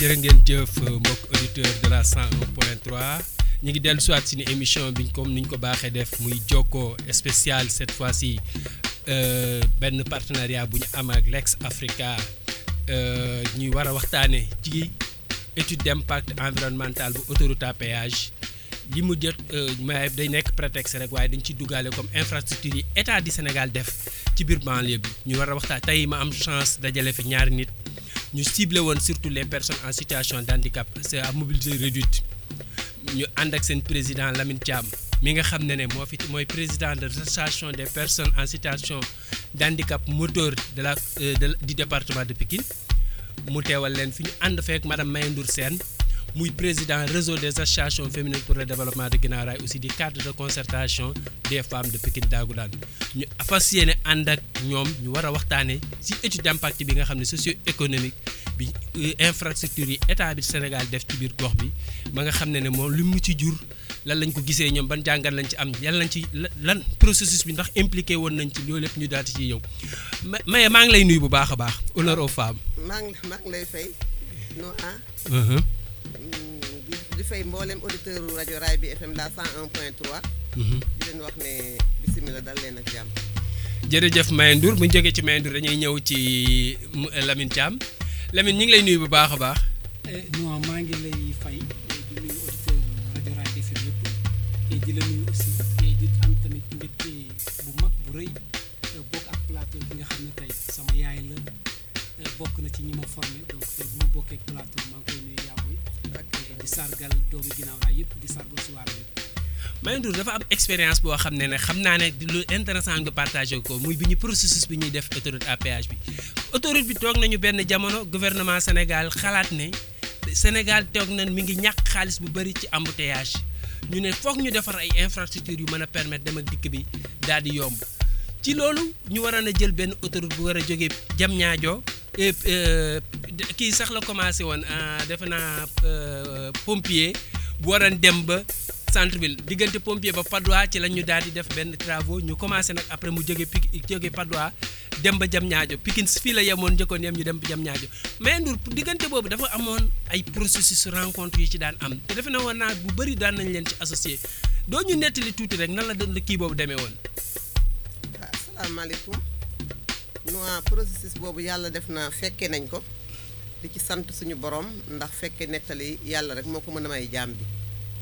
jërë ngeen jëf mbokk auditeur de la 101.3 ñu ngi dellu siwaat si ni émission bi comme ni ñu ko baaxee def muy jokkoo spécial cette fois-ci benn partenariat bu ñu am ak Lex Africa ñuy war a waxtaanee ci étude d'impact environnemental bu autoroute à péage li mu jot may day nekk prétexte rek waaye dañ ciy duggaale comme infrastructure yi état du Sénégal def ci biir banlieue bi ñu war a waxtaan tey ma am chance dajale fi ñaari nit ñu ciblé woon surtout les personnes en situation d' handicap c'est à mobilité réduite ñu ànd ak seen président Lamine Thiam mi nga xam ne ne moo fi mooy président de l'association des personnes en situation d' handicap moteur de la du département de Pikine mu teewal leen fi ñu ànd feek madame Maye Ndour Sène muy président réseau des associations féminines pour le développement de Guinaw Rail aussi di cadre de concertation des femmes de Pikine Dagoudane ñu fas yéene ànd ak ñoom ñu war a waxtaanee ci étude d'impact bi nga xam ne socio-économique bi infrastructure yi état bi Sénégal def ci biir gox bi ba nga xam ne ne moom li mu ci jur lan lañ ko gisee ñoom ban jàngat lañ ci am yan lañ ci lan processus bi ndax impliqué woon nañ ci loolu lépp ñu daal di ciy yow Maye maa ngi lay nuyu bu baax a baax honneur aux femmes. maa ngi maa ngi lay fay no di fay mboolem auditeur rajo Raay bi FM la 101.3. di leen wax ne bisimilah dal leen ak jàmm. jërëjëf Maye Ndour bu ñu jógee ci Maye Ndour dañuy ñëw ci Lamine Thiam Lamine ñu ngi lay nuyu bu baax a baax. non maa ngi lay fay di nuyu auditeur rajo Raay bi FM yëpp et di la nuyu aussi et di am tamit mbégte bu mag bu rëy bokk ak plateau bi nga xam ne tey sama yaay la bokk na ci ñi ma formé donc tey bu ma bokkee ak plateau maa ngi koy nuyu yaaboy di sargal doomu ginnaaw raay yëpp di sargal si waar yëpp. Maye Ndour dafa am expérience boo xam ne ne xam naa ne lu intéressant nga partagé ko muy bi ñu processus bi ñuy def autoroute à péage bi autoroute bi toog nañu benn jamono gouvernement Sénégal xalaat ne Sénégal toog nañ mi ngi ñàkk xaalis bu bëri ci embouteillage ñu ne foog ñu defar ay infrastructures yu mën a permettre dem ak dikk bi daal di yomb ci loolu ñu waroon a jël benn autoroute bu war a jógee Diamniadio kii sax la commencé woon defe naa pompier bu waroon dem ba centre ville diggante pompier ba Padois ci la ñu daal di def benn travaux ñu commencé nag après mu jóge Pik jóge Padois dem ba Diamniadio Pikine fii la yemoon njëkkoon yem ñu dem ba Diamniadio mais Ndour diggante boobu dafa amoon ay processus rencontre yi ci daan am te defe na woon naa bu bëri daan nañ leen ci associé doo ñu nettali tuuti rek nan la doon kii boobu demee woon. waaw asalaamaaleykum non processus boobu yàlla def na fekke nañ ko di ci sant suñu borom ndax fekke nettali yàlla rek moo ko mën a may jaam bi.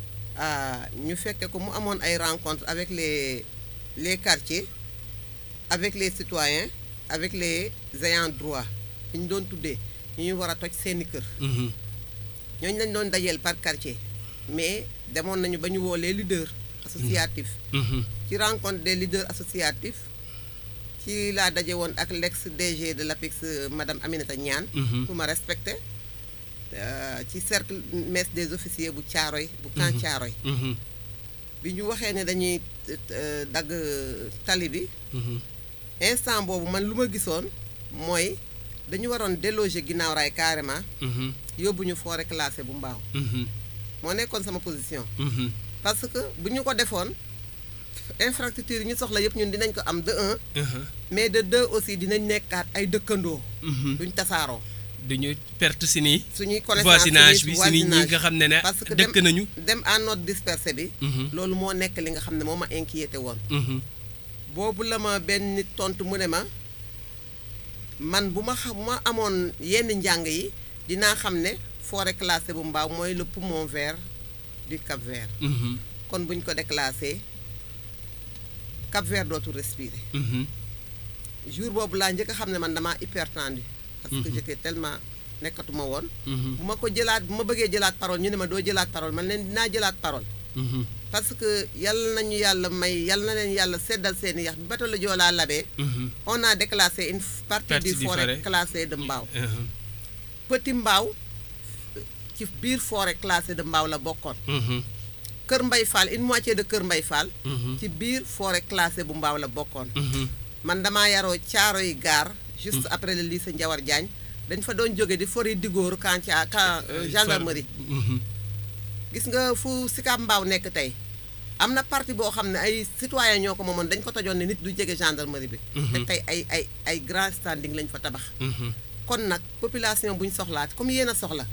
ñu fekke ko mu amoon ay rencontres avec les les quartiers avec les citoyens avec les ayants droit ñu doon tuddee ñu ñu war a toj seeni kër. ñooñu lañ doon dajeel par quartier. mais demoon nañu ba ñu woo les leaders associatifs. ci rencontre des leaders associatifs ci laa daje woon ak l'ex DG de l'APIX madame Aminata Niane. ku ma respecté. ci cercle mess des officiers bu Caaroy bu camp Caaroy bi ñu waxee ne dañuy dagg tali bi instant boobu man lu ma gisoon mooy dañu waroon déloger ginnaaw raay carrément yóbbu ñu forêt classée bu mbaaw moo nekkoon sama position parce que bu ñu ko defoon infrastructure yi ñu soxla yëpp ñun dinañ ko am de un mais de deux aussi dinañ nekkaat ay dëkkandoo duñ tasaaroo duñu perte si nii. suñuy connaissance voisinage bi si nii ñi nga xam ne ne parce que dëkk nañu. dem en note dispersé bi. loolu moo nekk li nga xam ne moo ma inquiété woon. boobu la ma benn nit tontu mu ne ma man bu ma xam bu ma amoon yenn njàng yi dinaa xam ne forêt classée bu mbaaw mooy le poumon vert du Cap Vert. kon buñ ko déclassé Cap Vert dootul respirer. jour boobu laa njëkk a xam ne man damaa hypertendu. parce que j'étais tellement nekkatuma woon. bu ma ko jëlaat bu ma bëggee jëlaat parole ñu ne ma doo jëlaat parole man leen dinaa jëlaat parole. parce que yal nañu yàlla may yal na leen yàlla seddal seen yax bi bato la Joola labee. on a déclassé une partie du forêt classée de Mbao. Petit Mbao ci biir forêt classée de Mbao la bokkoon. Kër Mbay Fall une moitié de Kër Mbay Fall. ci biir forêt classée bu Mbao la bokkoon. man damaa yaroo caaro yi gaar. juste après le lycée Ndiawar Diagne dañ fa doon jóge di fori digóoru camp ca camp gendarmerie gis nga fu Sicap Mbao nekk tey am na partie boo xam ne ay citoyen ñoo ko moomoon dañ ko tojoon ne nit du jege gendarmerie bi te tey ay ay ay grand standing lañ fa tabax kon nag population buñ soxlaat comme yéen a soxla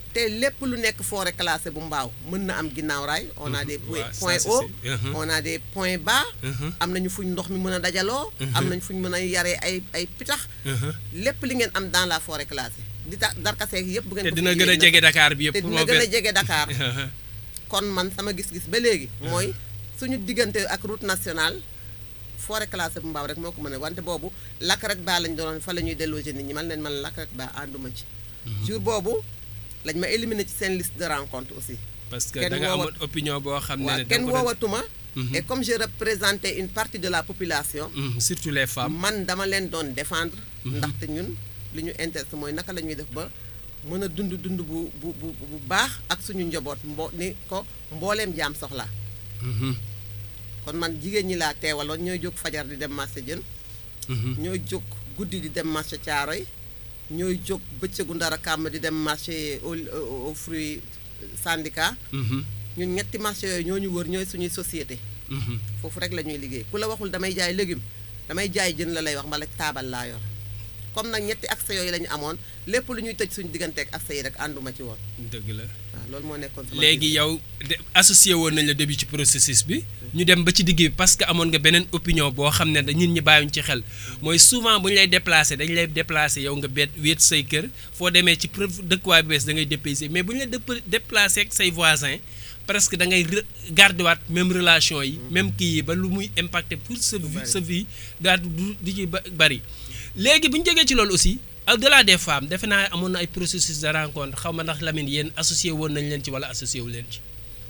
te lépp lu nekk forêt classée bu mbaaw mën na am ginnaaw raay on a des waaw, ça, points c'est hauts sûr. Mhm. on a des points bas Mhm. am nañu fuñ ndox mi mën a dajaloo am nañu fuñ mën a yaree ay ay pitax Mhm. lépp li ngeen am dans la forêt classée di tax darkaseeg yëpp bu ngeen te ko dina fi gën a yéeg jege na Dakar bi yëpp te dina moo gën a gën jege Dakar kon man sama gis-gis ba léegi mooy suñu diggante ak route nationale forêt classée bu mbaaw rek moo ko mën a wante boobu lakk rek baa lañ doon fa la ñuy déloger nit ñi man leen man lakk rek baa ànduma ci jour boobu lañ ma éliminé ci seen liste de rencontre aussi parce que kenn da nga woowat- amoon opinion boo xam ne waaw ne da kenn nga ko doon- woowatuma Mhm. et comme je représentais une partie de la population Mhm, surtout les femmes man dama leen doon défendre ndaxte ñun li ñu intéressé mooy naka la ñuy def ba mën a dund dund bu bu bu bu baax ak suñu njaboot mbo ni ko mbooleem jaam soxlaa Mhm, kon man jigéen ñi laa teewaloon ñooy jóg fajar di dem marché jën mhm, ñooy jóg guddi di dem marché caaroy ñooy jóg bëccëgu ndara kàmm di dem marché au au fruit syndicat mhm, ñun ñetti marché yooyu ñoo ñu wër ñooy suñuy société mhm. foofu rek la ñuy liggéey ku la waxul damay jaay légume damay jaay jën la lay wax mbala taabal laa yor comme nag ñetti accès yooyu la ñu amoon lépp lu ñuy tëj suñu digganteeg accès yi rek ànduma ci woon dëgg la waaw loolu moo nekkoon sama léegi yow de associé woon nañ la début ci processus bi ñu dem ba ci digg bi parce que amoon nga beneen opinion boo xam ne da nit ñi bàyyuñ ci xel mooy souvent bu ñu lay déplacé dañ lay déplacé yow nga bet wéet say kër foo demee ci preuve dëkkuwaay bu bees da ngay dépaysé mais bu ñu la dép- déplacé ak say voisins presque da ngay re- garder waat même relation yi même kii yi ba lu muy impacté pour sa vie bari. sa vie daal du di ci ba- bari léegi bu ñu jógee ci loolu aussi au delà des femmes defe naa amoon na ay processus de rencontre xaw ma ndax Lamine yéen associé woon nañ leen ci wala associé wu leen ci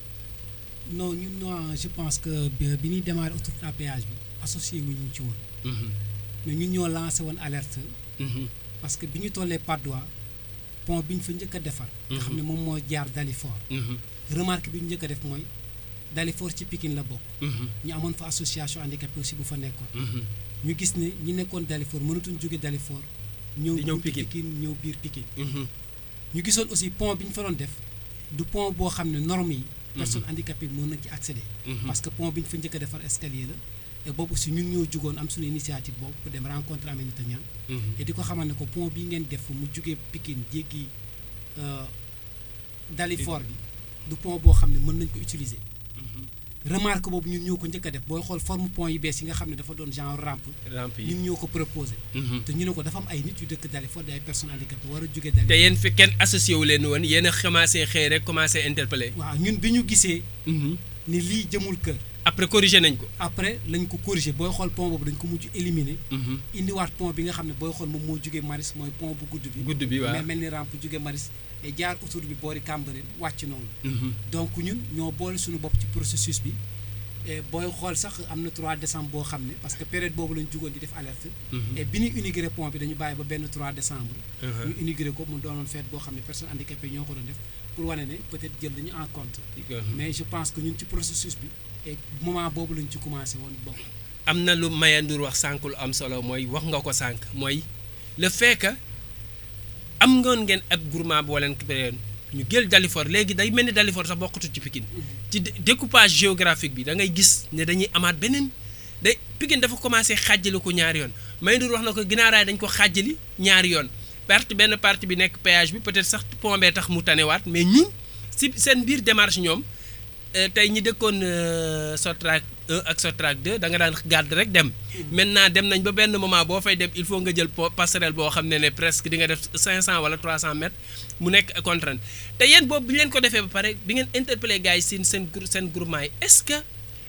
non ñun non je pense que bi bi ñuy démarrer autoroute à péage bi associé wu ñu ci woon Mhm, mais ñun ñoo lancé woon alerte mhm, parce que bi ñu tollee Patte d'Oie pont bi ñu fa njëkk a defar. nga xam ne moom moo jaar Dalifort. mhm, remarque bi ñu njëkk a def mooy Dalifort ci Pikine la bokk mhm, ñu amoon fa association handicapé aussi bu fa nekkoon mhm. ñu gis ne ñi nekkoon Dalifort mënatuñ jóge Dalifort ñëw Di ñëw buntu Pikine. Pikine ñëw biir Pikine Mhm, ñu gisoon aussi pont bi ñu fa doon def du pont boo xam ne normes yi personne handicapée mën nañ ci accéder mhm. parce que pont bi ñu fa njëkk a defar escalier la et boobu aussi ñun ñoo jugoon am suñu initiative boobu pour dem rencontrer Aminata Niane Mhm, et di ko xamal ne ko pont bii ngeen def mu jugee Pikine jéggi euh, Dalifort bi du pont boo xam ne mën nañ ko utiliser mhm. remarque boobu ñun ñoo ko njëkk a def booy xool forme pont yi bees yi nga xam ne dafa doon genre rampe rampe yi ñun ñoo ko proposé Mhm. te ñu ne ko dafa am ay nit yu dëkk Dalifort di ay personnes handicapées war a jóge te Dalifort yéen fi kenn associé wu leen woon yéen a commencé xëy rek commencé interpellé waaw ñun bi ñu gisee Mhm. ni lii jëmul kër après corrigé nañ ko après lañ ko corriger booy xool pont boobu dañ ko mujj éliminer Mhm. indiwaat pont bi nga xam ne booy xool moom moo jugee Maris mooy pont bu gudd bi gudd bi waaw mais mel ni rampe jugee Maris et jaar autour bi boori Cambérène wàcc noonu Mhm. donc ñun ñoo boole suñu bopp ci processus bi et booy xool sax am na 3 décembre boo xam ne parce que période boobu lañ jugoon di def alerte Mhm. et bi ñu inauguré pont bi dañu bàyyi ba benn 3 décembre Mhm. ñu inauguré ko mu doonoon fête boo xam ne personnes handicapées ñoo ko doon def pour wane ne peut-être jël nañu en compte mais je pense que ñun ci processus bi et moment boobu lañ ci commencé woon bon am na lu Mayandour wax sànq lu am solo mooy wax nga ko sànq mooy le fait que am ngoon ngeen ab groupement boo leen créé ñu jël Dalifort léegi day mel ni Dalifort sax bokkatu ci Pikine ci dé- découpage géographique bi da ngay gis ne dañuy amaat beneen day Pikine dafa commencé xàjjali ko ñaari yoon Mayandour wax na ko ginnaaraay dañ ko xàjjali ñaari yoon partie benn partie bi nekk péage bi peut-être sax pont bee tax mu tanewaat mais ñun si seen biir démarche ñoom euh, tey ñi dëkkoon euh, Sotrac 1 ak Sotrac 2 da nga daan gàdd rek dem maintenant dem nañ ba benn moment boo fay dem il faut nga jël po passerelle boo xam ne ne presque di nga def 500 wala 300 mètres mu nekk contrainte te yéen boobu bi ñu leen ko defee ba pare bi ngeen interpellé gars yi seen seen grou- seen groupement yi est-ce que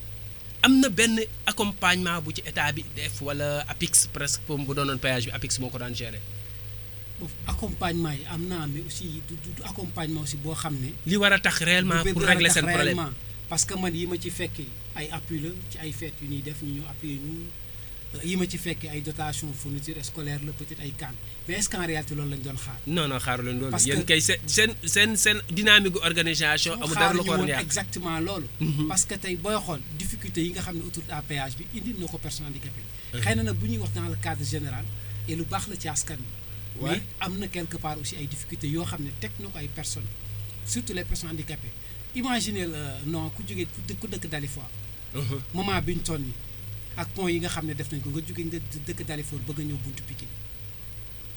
am na benn accompagnement bu ci état bi def wala APIX presque pour bu doonoon péage bi APIX moo ko daan gérer boofu accompagnement yi am naa mais aussi du du du accompagnement aussi boo xam ne. li war a tax réellement lu pour bëgg a régler tax seen problème réellement. parce que man yi ma ci fekkee ay appui la ci ay fêtes yu ñuy def ñu ñëw appuyer ñu euh, yi ma ci fekkee ay dotation fourniture scolaire la peut-être ay CAN mais est-ce qu'en réalité loolu lañ doon xaar. non non xaaru leen loolu Parce yéen que- kay seen seen seen seen dynamique gu organisation amul dara lu ko war a woon yàq exactement loolu. Mhm. parce que tey booy xool difficulté yi nga xam ne autoroute à péage bi indi na ko personne handicapé. xëy na nag bu ñuy wax dans le cadre général et lu baax la ci askan wi. Ouais. mais am na quelque part aussi ay difficultés yoo xam ne teg na ko ay personnes surtout les personnes handicapées imaginez la non ku jógee ku dëkk ku dëkk Dalifort Mhm. moment bi ñu toll nii ak pont yi nga xam ne def nañ ko nga jóge nga dëkk Dalifort bëgg a ñëw buntu Pikine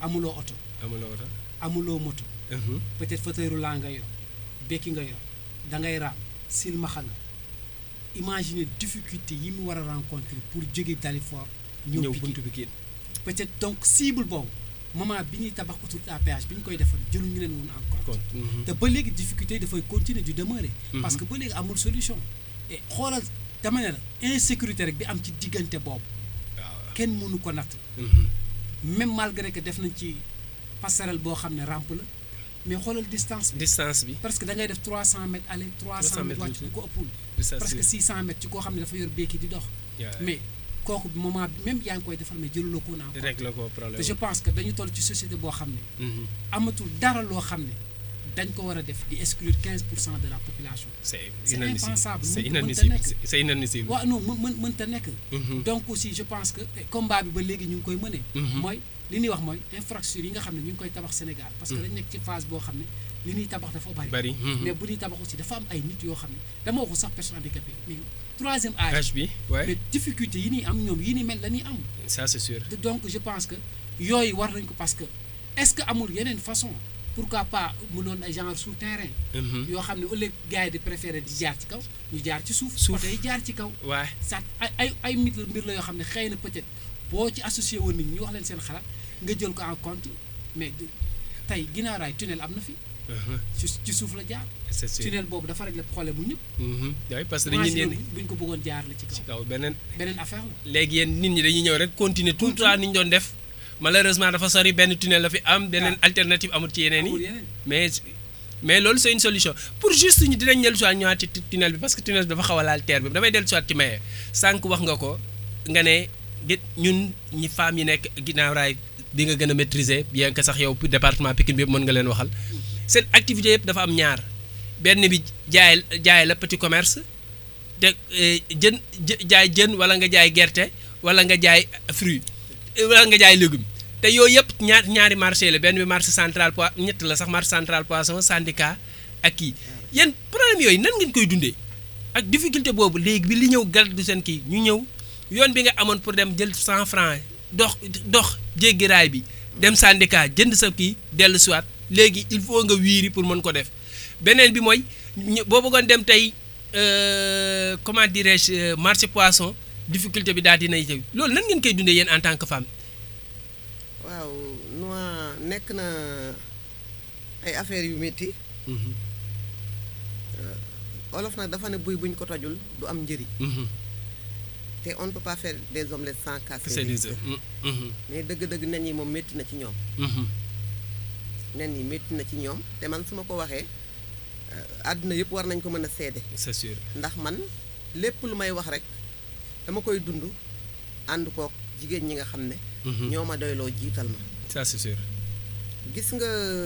amuloo oto amuloo oto. amuloo moto Mhm. peut-être fauteuil roulant nga yor bekki nga yor da ngay raam silmaxa nga imaginer difficulté yi mu war a rencontrer pour jóge Dalifort ñëw ñëw Pikine buntu Pikine. peut-être donc cible boobu moment bi ñuy tabax autoroute à péage bi ñu koy defar jëluñu leen woon en compte compte. Mhm. te ba léegi difficulté yi dafay continuer du demeurer Mhm. parce que ba léegi amul solution et xoolal dama ne la insécurité rek bi am ci diggante boobu waaw. kenn mënu ko natt Mhm. même malgré que def nañ ci passerelle boo xam ne rampe la mais xoolal distance bi distance bi. parce que da ngay def 300 mètres aller 300 300 mètres wàcc mètres bu ko ëppul distance presque bi. 600 mètres ci koo xam ne dafa yor béeki di dox Yeah. mais kooku bi moment bi même yaa ngi koy defal mais jëluloo ko woon en compte rek la ko te problème. je pense que dañu toll ci société boo xam ne Mhm. amatul dara loo xam ne dañ ko war a def di exclure 15 pour cent de la population c'est C'est inadmissible impensable. c'est Mënta- inadmissible mënta nekk. c'est- c'est inadmissible. waaw non mën mën mënta nekk Mhm. donc aussi je pense que eh, combat bi ba léegi ñu ngi koy mënee Mhm. mooy li ñuy wax mooy infrastructure yi nga xam ne ñu ngi koy tabax Sénégal parce que dañ nekk ci phase boo xam ne li ñuy tabax dafa bari bari. Mhm. mais bu ñuy tabax aussi dafa am ay nit yoo xam ne dama waxu sax personne handicapée mais troisième âge âge bi ouais mais difficulté yi ñuy am ñoom yi ni mel la ñuy am ça c'est sûr. te donc je pense que yooyu war nañ ko parce que est-ce que amul yeneen façon pourquoi pas mu doon ay genre souterrain Mhm. yoo xam ne au lieu gars yi di préférer di jaar ci kaw ñu jaar ci suuf Suuf. oto yi jaar ci kaw ouais ça ay ay ay mbir la mbir la yoo xam ne xëy na peut-être boo ci associé woon nit ñi ñu wax leen seen xalaat nga jël ko en compte mais de- tey ginnaaw raay tunnel am na fi Mhm. ci ci suuf la jaar c'est sûr. tunnel boobu dafa régler problème mu ñëpp Mhm. oui parce que dañuy imagine ne buñ ko bëggoon jaar la ci ci kaw kaw beneen beneen affaire la léegi yéen nit ñi dañuy ñëw rek continuer tout le temps ni ñu doon def malheureusement dafa sori benn tunnel la fi am beneen alternative amul ci yeneen amul yi yeneen mais mais loolu c'est une solution pour juste ñu dinañ dellu soit ñëwaat ci tu- tunnel bi parce que tunnel bi dafa xaw a laal terre bi damay dellu soit ci maye sànq wax nga ko nga ne gi ñun ñi femmes yi nekk ginnaaw raay bi nga gën a maîtriser bien que sax yow département Pikine bi yëpp mën nga leen waxal seen activité yëpp dafa am ñaar benn bi jaay jaay la petit commerce te eh, jën jë- jaay jën wala nga jaay gerte wala nga jaay fruit eh, wala nga jaay légume te yooyu yëpp ñaar ñaari marché la benn bi marché central poi ñett la sax marché central poisson syndicat ak kii yéen problème yooyu nan ngeen koy dundee ak difficulté boobu léegi bi li ñëw gàllankoor seen kii ñu ñëw yoon bi nga amoon pour dem jël 100 francs dox dox jéggi raay bi dem syndicat jënd sa kii dellu siwaat léegi il faut nga wiiri pour mën ko def beneen bi mooy ñu- boo bëggoon dem tey euh, comment dirais-je euh, marché poisson difficulté bi daal dinay jëw loolu nan ngeen koy dundee yéen en tant que femme. waaw noa nekk na ay affaires yu métti olof nag dafa ne buy buñ ko tojul du am njëriñ te on ne peut pas faire des omelettes sans casser c'est les des œufs. mais dëgg-dëgg nen yi moom métti na ci ñoom nen yi métti na ci ñoom te man su ma ko waxee euh, àdduna yëpp war nañ ko mën a seede c'est sûr. ndax man lépp lu may wax rek dama koy dund ànd kook jigéen ñi nga xam ne ñoo ma doyloo jiital ma ça c'est sûr. gis nga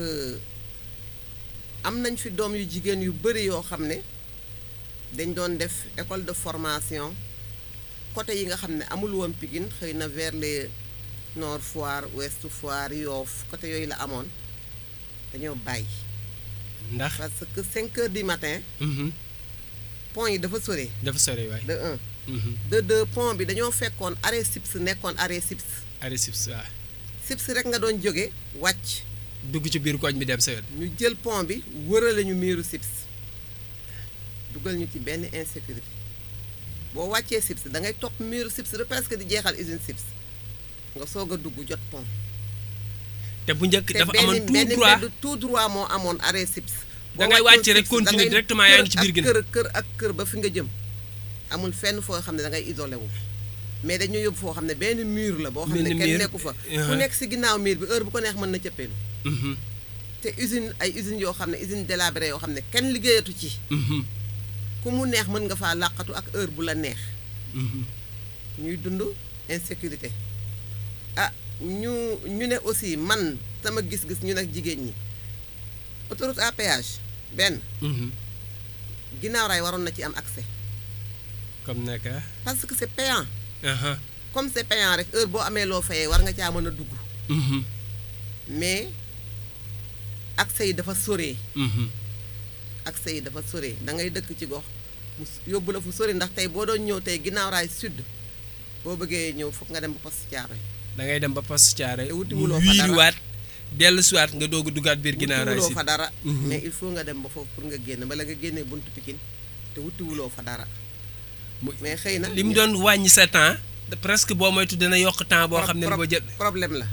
am nañ fi doom yu jigéen yu bëri yoo xam ne dañ doon def école de formation côté yi nga xam ne amul woon Pikine xëy na vers les Nord Foire Ouest Foire Yoff côté yooyu la amoon dañoo bàyyi ndax. parce que 5 heures du matin pont yi dafa sore dafa sori waay. de un de deux pont bi dañoo fekkoon arrêt SIPS nekkoon arrêt SIPS arrêt SIPS waaw. SIPS rek nga doon jóge wàcc dugg ci biir koñ bi dem sa yoon. ñu jël pont bi wërale ñu miiru SIPS dugal ñu ci benn insécurité boo wàccee SIPS da ngay topp miiru SIPS ba presque di jeexal usine SIPS nga soog a dugg jot pont. te bu njëkk te dafa benn amoon tout benn droit mbedd tout droit moo amoon arrêt SIPS. Da boo ngay wàccoon wàcc rek SIPS, continuer da ngay directement yaa ngi ci kër biir ak ginnaaw. kër kër ak kër ba fi nga jëm amul fenn foo xam ne da ngay isolé wu mais dañu yóbbu foo xam ne benn mur la boo xam ne Benn kenn mur, nekku fa ku uh-huh. nekk si ginnaaw mur bi heure bu ko neex mën na cëppeelu Mhm, te usine ay usines yoo xam ne usine délabré yoo xam ne kenn liggéeyatu ci mhm, ku mu neex mën nga faa làqatu ak heure bu la neex mhm. ñuy dund insécurité ah ñu ñu ne aussi man sama gis-gis ñu nag jigéen ñi autoroute à péage benn Mhm. ginnaaw raay waroon na ci am accès comme naka. parce que c'est payant aha, comme c'est payant rek heure boo amee loo fayee war nga caa mën a dugg mhm, mais accès yi dafa soree mhm. accès yi dafa soree da ngay dëkk ci gox mu s- yóbbu la fu sori ndax tey boo doon ñëw tey ginnaaw raay sud boo bëggee ñëw foog nga dem ba poste Thiaroye da ngay dem ba poste Thiaroye Te mu wutiwuloo fa dara. wiiriwaat dellu siwaat nga doog a dugaat biir ginnaaw raay wutiwuloo si fa dara Mhm. mais il faut nga dem ba foofu pour nga génn bala nga génnee buntu Pikine te wutiwuloo fa dara Mu- mais xëy na li mu doon wàññi sa temps de- presque boo moytu dana yokk temps boo pro- xam ne pro- boo jël problème la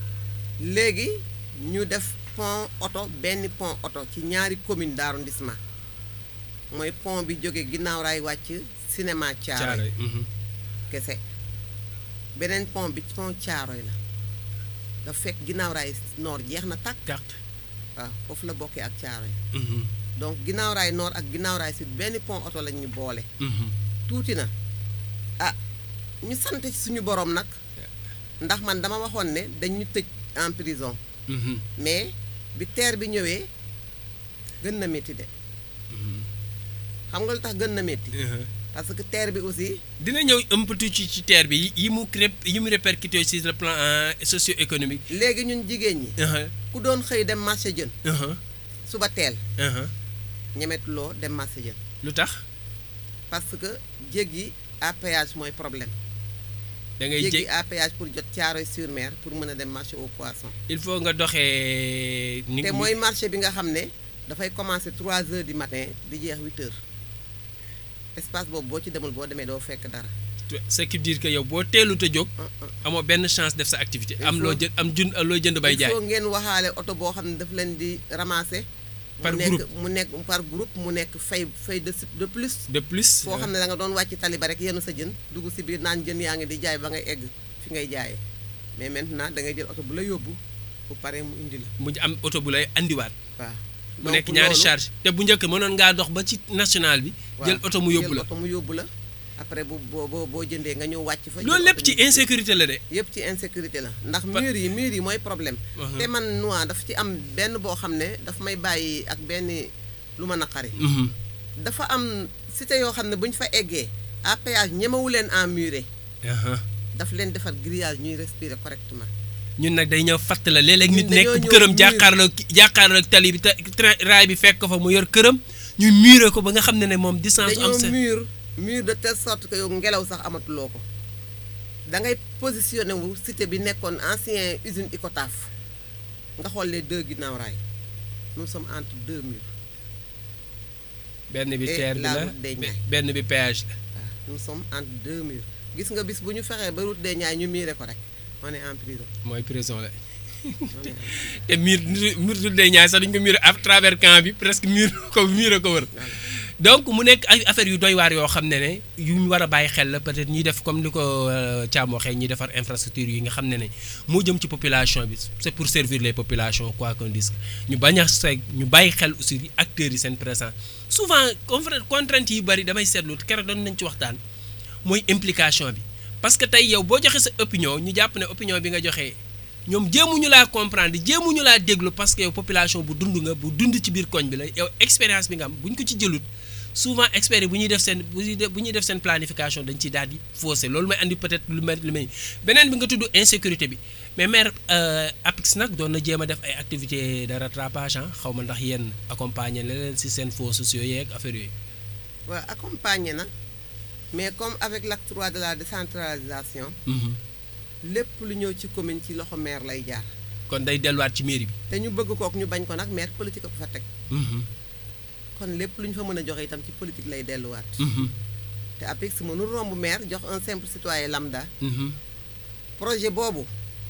léegi ñu def pont oto benn pont oto ci ñaari commune d'arrondissement mooy pont bi jóge ginnaaw raay wàcc cinéma Thiaroye Thiaroye mhm. kese beneen pont bi pont Thiaroye la dafa fekk ginnaaw raay nord jeex na tàkk carte waaw foofu la bokkee ak Thiaroye Mhm, donc ginnaaw raay nord ak ginnaaw raay sud benn pont oto lañ ñu boole mhm. tuuti na ah ñu sant ci suñu borom nag ndax man dama waxoon ne dañ ñu tëj en prison Mhm, mais bi teer bi ñëwee gën na métti de mhm. xam nga lu tax gën na métti Mhm. parce que teer bi aussi dina ñëw un peu tuuti ci ci terre bi yi mu crép yi mu répercuté sur le plan euh, socio-économique léegi ñun jigéen ñi Mhm, ku doon xëy dem marché jën mhm, suba teel mhm. ñemetuloo dem marché jën lu tax parce que jéggi à péage mooy problème da ngay jéggi jég à péage pour jot Thiaroye sur Mer pour mën a dem marché au poisson il faut nga doxee ni te mooy marché bi nga xam ne dafay commencer 3 heures du matin di jeex 8 heures espace boobu boo ci demul boo demee doo fekk dara ce qui veut dire que yow boo teelut a jóg ah, ah. amoo benn chance def sa activité Il am loo faut- jënd am jun looy jënd bay il jaay faut ngeen waxaale oto boo xam ne daf leen di ramasser Par mu nekk groupe. mu nekk par groupe mu nekk fay fay de de plus de plus foo xam ne da nga doon wàcc tali ba rek yenu sa jën dugg si biir naan jën yaa ngi di jaay ba ngay egg fi ngay jaayee mais maintenant da ngay jël oto bu la yóbbu bu paree mu indi la mu am oto bu lay andiwaat waaw mu Donc nekk ñaari loolu- charge te bu njëkk mënoon ngaa dox ba ci national bi waaw, jël oto mu yóbbu jël la oto mu yóbbu la après bu boo boo boo jëndee nga ñëw wàcc fa loolu jël lépp oto ci ñu- insécurité la de yëpp ci insécurité la ndax Pa- mur yi mur yi mooy problème Mhm. te man noa dafa ci am benn boo xam ne daf may bàyyi ak benn lu ma naqari Mhm. dafa am cité yoo xam ne bu ñu fa eggee à péage ñemewu leen en muré Aha. daf leen defar grillage ñuy respirer correctement ñun nag day ñëw fatt la léeg-léeg Ñun nit nekk dañoo ñëw këram mur. jàkkaarloo jàkkaarloo ak tali bi te train raay bi fekk ko fa mu yor këram ñu muré ko ba nga xam ne ne moom distance am dañoo sa mur mur de telle sorte que yow ngelaw sax amatuloo ko da ngay positionné wu cité bi nekkoon ancien usine Icotaf nga xool les deux ginnaaw raay nous sommes entre deux murs benn bi Et terre bi la la route des be- Niayes. benn bi péage la waaw nous sommes entre deux murs gis nga bis bu ñu fexee ba route des Niayes ñu miire ko rek on est en prison mooy prison la on est en prison. te mur mur dul day ñaay sax dañu ko mur à travers camp bi presque mur ko mur ko wër Voilà. donc mu nekk ay affaires yu doy waar yoo xam ne ne yu ñu war a bàyyi xel la peut-être ñuy def comme ni ko euh, Thiam waxee ñuy defar infrastructure yi nga xam ne ne moo jëm ci population bi c'est pour servir les populations quoi qu'on dise ñu bañ a seeg ñu bàyyi xel aussi acteurs yi seen présence souvent confra- contraintes yi bari damay seetlu keroog doon nañ ci waxtaan mooy implication bi parce que tey yow boo joxe sa opinion ñu jàpp ne opinion bi nga joxe ñoom jéemuñu laa comprendre jéemuñu laa déglu parce que yow population bu dund nga bu dund ci biir koñ bi la yow expérience bi nga am bu ñu ko ci jëlut souvent experts yi bu ñuy def seen bu ñuy def bu ñuy def seen planification dañ ciy daal di faussé loolu may andi peut-être lu mel lu mel beneen bi nga tudd insécurité bi mais maire euh, APIX nag doon na jéem a def ay activités de rattrapage ah xaw ma ndax yéen accompagner la leen si seen fonds sociaux yeeg affaire yooyu. waaw accompagné na mais comme avec l'acte 3 de la décentralisation Mhm. lépp lu ñëw ci commune ci loxo maire lay jaar kon day delluwaat ci mairie bi. te ñu bëgg kook ñu bañ ko nag maire politique a ko fa teg Mhm. kon lépp lu ñu fa mën a joxe itam ci politique lay delluwaat Mhm. te APIX mënul romb maire jox un simple citoyen lambda Mhm. projet boobu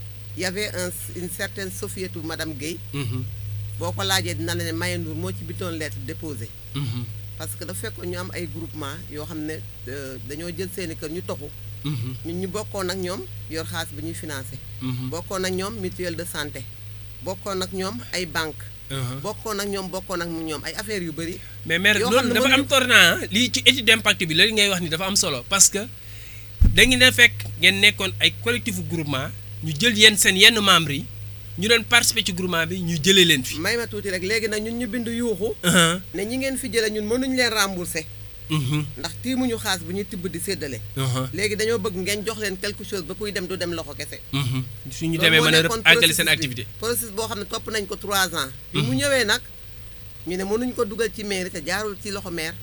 y avait un une certaine Sofietou madame Guèye Mhm. boo ko laajee dina la ne Maye Ndour moo ci bitoon lettre déposée Mhm. parce que dafa fekkoon ñu am ay groupement yoo xam ne euh, dañoo jël seeni kër ñu toxu Mhm. ñun ñu bokkoon ak ñoom yor xaalis bi ñuy financé Mhm. bokkoon ak ñoom mutuelle de santé bokkoon ak ñoom ay banque Mhm. bokkoon ak ñoom bokkoon ak ñoom ay affaires yu bëri mais maire yoo xam loolu ne dafa mënuñu- am tournant lii ci étude d'impact bi la li ngay wax ni dafa am solo parce que da ngeen a fekk ngeen nekkoon ay collectif groupement ñu jël yenn seen yenn membres yi ñu doon participer ci groupement bi ñu jëlee leen fi. may ma tuuti rek léegi nag ñun ñu bind yuuxu Mhm. ne ñi ngeen fi jële ñun mënuñ leen rembourser Mhm. ndax tiimuñu xaalis bu ñuy tibb di séddale Mhm. léegi dañoo bëgg ngeen jox leen quelque chose ba kuy dem du dem loxo kese Mhm. suñu loolu demee moo mën a nekkoon àggali seen processus bi. activité. processus boo xam ne topp nañ ko trois ans bi mu ñëwee nag ñu ne mënuñ ko dugal ci mairie te jaarul ci loxo maire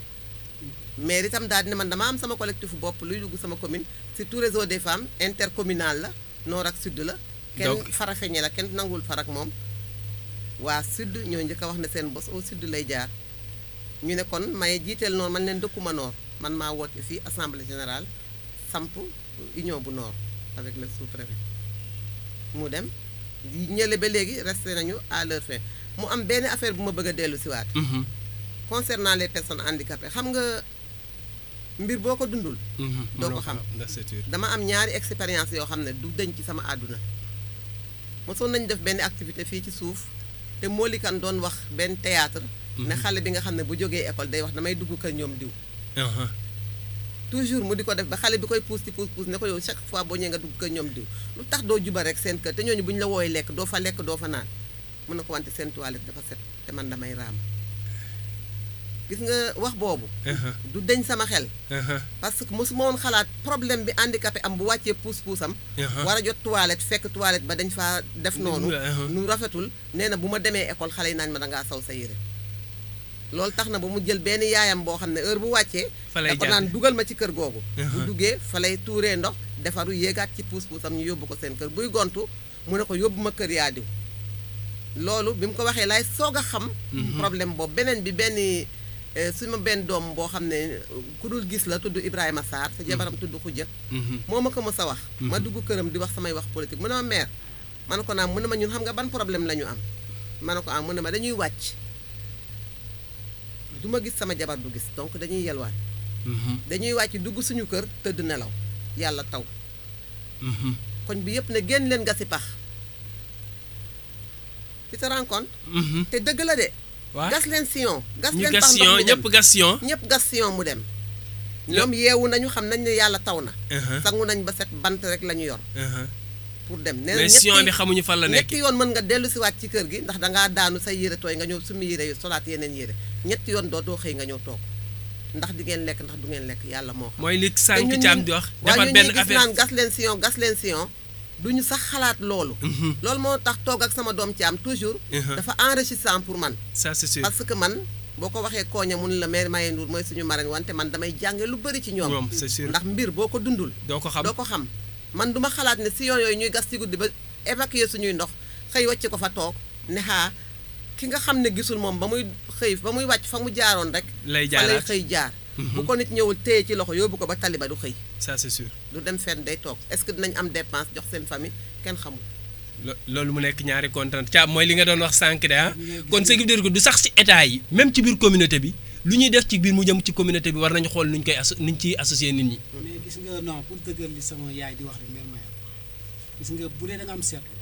maire itam daal di ne man dama am sama collectif bopp luy dugg sama commune surtout réseau des femmes intercommunal la nord ak sud la kenn Donc- farafeñe la kenn nangul farak moom waa sud ñoo njëkk a wax ne seen bos au sud lay jaar ñu ne kon may jiiteel noor man leen dëkkuma nord man maa woote fii assemblée générale samp union bu nord avec le sous-préfet mu dem yi ñële ba léegi resté nañu à leur fin mu am benn affaire bu ma bëgg a dellu si waat Mhm, concernant les personnes handicapées xam nga mbir boo ko dundul mhm. Doo ko Mënoo xam. ndax c'est sûr. dama am ñaari expérience yoo xam ne du deñ ci sama àdduna mosoon nañu def benn activité fii ci suuf te moolikan doon wax benn théâtre ne xale bi nga xam ne bu jógee école day wax damay dugg kër ñoom diw Aha. toujours mu di ko def ba xale bi koy puus ci puus puus ne ko yow chaque fois boo ñëwee nga dugg kër ñoom diw lu tax doo juba rek seen kër te ñooñu bu ñu la wooy lekk doo fa lekk doo fa naan mun na ko wante seen toilette dafa set te man damay raam gis nga wax boobu Aha. du deñ sama xel Aha. parce que mosuma woon xalaat problème bi handicapé am bu wàccee puus puusam Aha. war a jot toilette fekk toilette ba dañ faa def noonu Uh-huh. nu rafetul nee na bu ma demee école xale yi naañ ma dangaa saw sa yére loolu tax na ba mu jël benn yaayam boo xam ne heure bu wàccee Fa lay da ko jàppe. naan dugal ma ci kër googu bu Uh-huh. duggee fa lay tuuree ndox defaru yéegaat ci puus puusam ñu yóbbu ko seen kër buy gontu mu ne ko yóbbu ma kër yaa diw loolu bi mu ko waxee laay soog a xam problème boobu beneen bi benn eh, su ma benn doom boo xam ne ku dul gis la tudd Ibrahima Sarr te jabaram tudd Khoudia Mhm. moo ma ko mës a wax ma dugg këram di wax samay wax politique mu ne ma mère ma ne ko naam mu ne ma ñun xam nga ban problème la ñu am ma ne ko am mu ne ma dañuy wàcc du ma gis sama jabar du gis donc dañuy yelwaan Mhm. dañuy wàcc dugg suñu kër tëdd nelaw yàlla taw Mhm. koñ bi yëpp ne génn leen gasi pax ci sa rencontre Mhm. te dëgg la de waaw gas leen sillon gas ñu leen gas pax ndox sion mi dem ñëpp gas sion. ñëpp gas sillon mu dem ñoom yeewu nañu xam nañ ne yàlla taw na Aha. sangu nañ ba set bant rek la ñu yor Aha. pour dem nee na mais sion bi xamuñu fan la nekk. ñetti yoon mën nga dellu si waat ci kër gi ndax dangaa daanu say yére tooy nga ñëw sumi yére yu solaat yeneen yére ñetti yoon doo doo xëy nga ñëw toog ndax di ngeen lekk ndax du ngeen lekk yàlla moo xam mooy li te sànq ñun caam ñi- di wax. waaye defar ñun benn ñi gis affaire. naan gas leen sion gas leen sion duñu sax xalaat loolu Mhm. loolu moo tax toog ak sama doom caam toujours Mhm. dafa enrichissant pour man ça c'est sûr. parce que man boo ko waxee kooña mun la mère Maye Ndour mooy suñu marraine wante man damay jànge lu bëri ci ñoom ñoom c'est sûr. ndax mbir boo ko dundul doo ko xam. doo ko xam man duma xalaat ne si yoon yooyu ñuy gas ci guddi ba évacuer suñuy ndox xëy wàcc ko fa toog ne xaa ki nga xam ne gisul moom ba muy xëy ba muy wàcc fa mu jaaroon rek lay fa lay jaaraat xëy jaar bu ko nit ñëwul téye ci loxo yóbbu ko ba taliba du xëy ça c'est sûr. du dem fenn day toog est-ce que dinañ am dépense jox seen famille kenn xamul lo- loolu mu nekk ñaari contrainte caam mooy li nga doon wax sànq de ah kon ce qui veut dire que du sax ci état yi même ci biir communauté bi lu ñuy def ci biir mu jëm ci communauté bi war nañu xool nuñ koy asso nuñ ciy associer nit ñi. mais gis nga non pour dëggal li sama yaay di wax rek mère Maya gis nga bu dee da nga am seetlu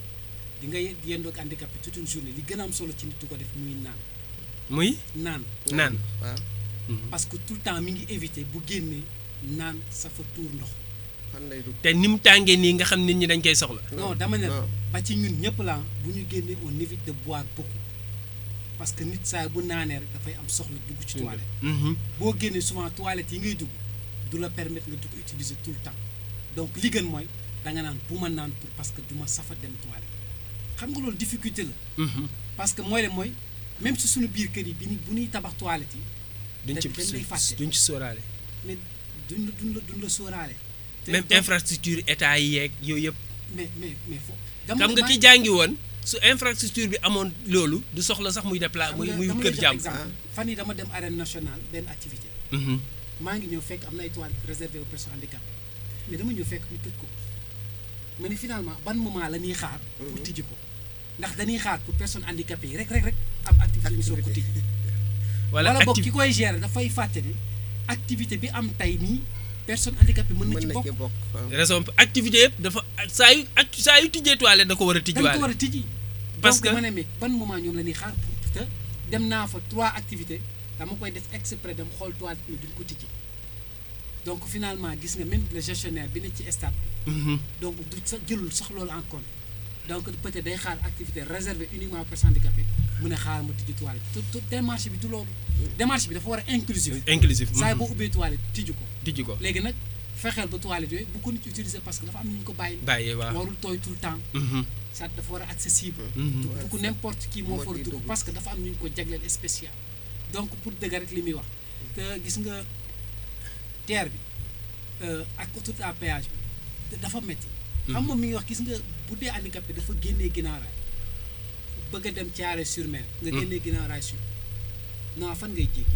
di nga yendoog handicapé toute une journée li gën a am solo ci nit du ko def muy naan muy naan naan. waaw parce que tout le temps mi ngi éviter bu génnee naan sa fa tuur ndox fan lay dugg te ni mu tàngee nii nga xam nit ñi dañ koy soxla. non dama ne la non. ba ci ñun ñëpp la bu ñu génnee on évite de boire beaucoup parce que nit saa bu naanee rek dafay am soxla dugg ci toilette Mhm. boo génnee souvent toilette yi ngay dugg du la permettre nga di ko utiliser tout le temps donc li gën mooy da nga naan bu ma naan pour parce que du ma safa dem toilette xam nga loolu difficulté la Mhm. parce que mooy le mooy même si suñu biir kër yi bi ni bu ñuy tabax toilette yi duñ ci dañ lay fàtte. duñ ci sóoraale. mais duñ la duñ la duñ la sóoraale te même donc- infrastructure état yi yeeg yooyu yëpp. mais mais mais fo xam nga ki jàngi woon su infrastructure bi amoon loolu du soxla sax muy dépla muy muy kër jàmm. exemple fan yi dama dem arène nationale benn activité Mhm. maa ngi ñëw fekk am na ay toilettes réservées aux personnes handicapées mais dama ñëw fekk ñu tëj ko ma ne finalement ban moment la ñuy xaar pour tijji ko ndax dañuy xaar pour personnes handicapées yi rek rek rek am activité ñu soog ko tijji wala wala boog acti ki koy gérer dafay fàtte ne activité bi am tey nii personne handicapée mën na mën ci na bokk ci bokk waaw. raison activité yëpp dafa saa yu ak saa yu tijjee toilette da ko war a dañ ko tijjiwaale. war a tijji Parce donc que- ma ne mais ban moment ñoom la ñuy xaar pour te dem naa fa trois activités dama koy def exprès dem xool toilette mais duñ ko tijji donc finalement gis nga même le gestionnaire bi ne ci stade bi Mhm. donc du sax jëlul sax loolu en compte donc peut-être day xaar activité réservée uniquement aux personnes handicapées mu ne xaar ma tijji toilette te te démarche bi du loolu démarche bi dafa war a inclusif inclusif. saa yi mhm. boo ubbee toilette tijji ko tijji ko léegi nag fexeel ba toilette yooyu bu ko nit utiliser parce que dafa am nu ñu ko bàyyi bàyyee waaw. warul tooy tout le temps Mhm. ça dafa war a accessible Mhm. du du ko n'importe qui moo moo fa war a ciy dugg dugg. parce que dafa am nu ñu ko jagleel spécial donc pour dëgg rek li muy wax te gis nga terre bi euh, ak autoroute à péage bi te dafa métti xam moom mi ngi wax gis nga bu dee handicapé dafa génnee ginnaaw raay bëgg a dem caare sur mer nga génnee ginnaaw raay sud non fan ngay jéggi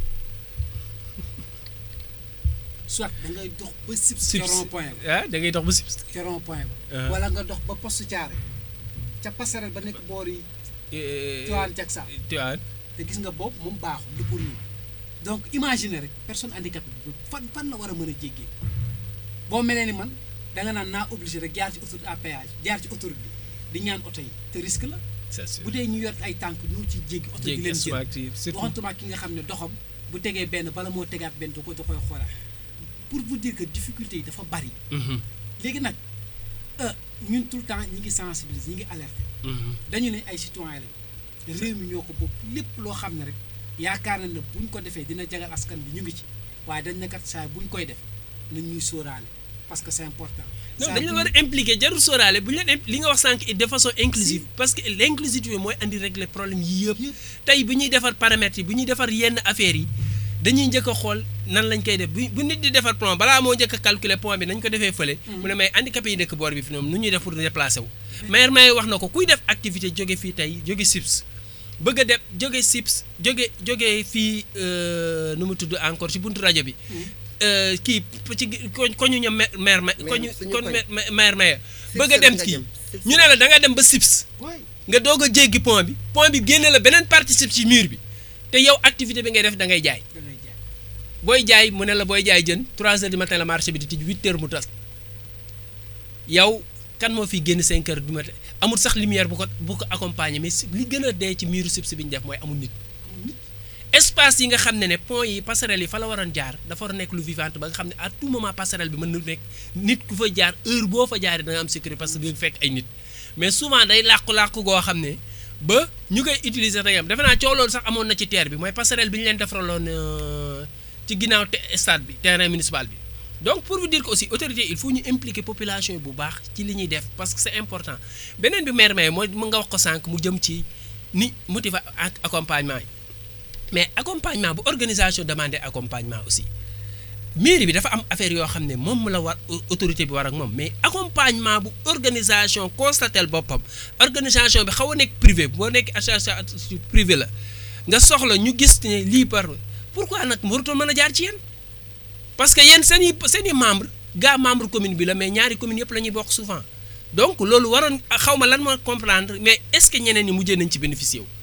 soit da ngay dox ba sib ca Sips. rond point ba ah da ngay dox ba Sips. ca rond point Ah. ba wala nga dox ba poste caare ca passerelle ba nekk boor yi Tivaouane Diacksao Tivaouane. te gis nga boobu moom baaxul du pour ñun donc imagine rek personne handicapée bi fan fan la war a mën a jéggee boo melee ni man da nga naan naa obligé rek jaar ci autoroute à péage jaar ci autoroute bi di ñaan oto yi te risque la c'est sûr bu dee ñu yor ay tànk ñoo ci jéggi oto di jéggi leen jël smart yi surtout waxantuma ki nga xam ne doxam bu tegee benn bala moo tegaat benn da ko da koy xoolaat pour vous dire que difficulté yi dafa bari Mhm, léegi nag euh, ñun tout le temps ñi ngi sensibiliser ñi ngi alerter mhm. dañu ne ay citoyen lañ réew mi ñoo ko bokk lépp loo xam ne rek yaakaar na ne buñ ko defee dina jagal askan bi ñu ngi ci waaye dañ ne kat saa buñ koy def nañ ñuy sóoraale parce que c'est important. non saa dañu la bu war a impliquer jarul sóoraale bu ñu leen im- li nga wax sànq de façon inclusive parce que l'inclusivité mooy andi régler problème yi yëpp Yëpp. tey bu ñuy defar paramètres yi bu ñuy defar yenn affaires yi dañuy njëkk a xool nan lañ koy def bu bu nit di defar plan balaa moo njëkk a calculer point bi nañ ko defee fële mu ne may handicapé yi dëkk boor bi fi ñoom nu ñuy def pour déplacer wu maire may wax na ko kuy def activité jóge fii tey jóge SIPS bëgg a def jóge SIPS jóge jóge fii euh, nu mu tudd encore ci buntu rajo bi euh, kii ci ko ko ñu ñoom maire maire ma ko ñu suñu kon koñ. ma- maire maire Sips bëgg a la dem nga kii jëm. Sips ñu ne la da nga dem ba SIPS waay nga doog a jéggi pont bi pont bi génne la beneen partie SIPS ci mur bi te yow activité bi ngay def da ngay jaay da ngay jaay booy jaay mu ne la booy jaay jën 3 heures du matin la marché bi di tij 8 heures mu tas yow kan moo fi génn 5 heures du matin amul sax lumière bu ko bu ko accompagner mais si- li gën a dee ci miiru SIPS bi ñu def mooy amul nit amul nit espace yi nga xam ne ne pont yi passerelle yi fa la waroon jaar dafa war a nekk lu vivante ba nga xam ne à tout moment passerelle bi mën na nekk nit ku fa jaar heure boo fa jaaree da nga am sécurité parce que di nga fekk ay nit mais souvent day làqu-làqu goo xam ne ba ñu koy utiliser da ngay am defe naa coow loolu sax amoon na ci terre bi mooy passerelle bi ñu leen defaraloon euh, ci ginnaaw te stade bi terrain municipal bi donc pour vous dire que aussi autorité il faut ñu impliquer population yi bu baax ci li ñuy def parce que c'est important beneen bi maire may mooy mu nga wax ko sànq mu jëm ci ni motiva ak accompagnement yi mais accompagnement bu organisation demandé accompagnement aussi mairie bi dafa am affaire yoo xam ne moom la war autorité bi war ak moom mais accompagnement bu organisation constatel boppam organisation bi xaw a nekk privé boo nekk association privé la nga soxla ñu gis ne lii par pourquoi nag warutoon mën a jaar ci yéen parce que yéen seen i seen i membre gaa membre commune bi la mais ñaari commune yëpp la ñuy bokk souvent donc loolu waroon xaw ma lan moo comprendre mais est-ce que ñeneen ñi mujjee nañ ci bénéficier wu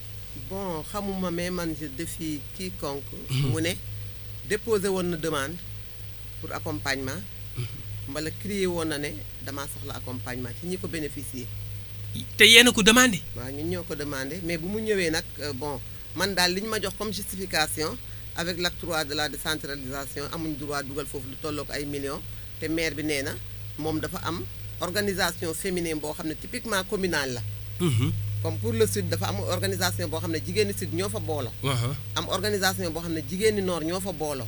bon xamuma mais man je défie quiconque mu ne déposé woon na demande pour accompagnement mbala crié woon na ne damaa soxla accompagnement ci ñi ko bénéficier te yéen a ko demandé waaw ñun ñoo ko demandé mais bu mu ñëwee nag euh, bon man daal li ñu ma jox comme justification avec l'acte 3 de la décentralisation amuñ droit dugal foofu lu tolloo ko ay millions te maire bi nee na moom dafa am organisation féminine boo xam ne typiquement communale la comme pour le sud dafa am organisation boo xam ne jigéeni sud ñoo fa booloo waaw am organisation boo xam ne jigéeni nord ñoo fa booloo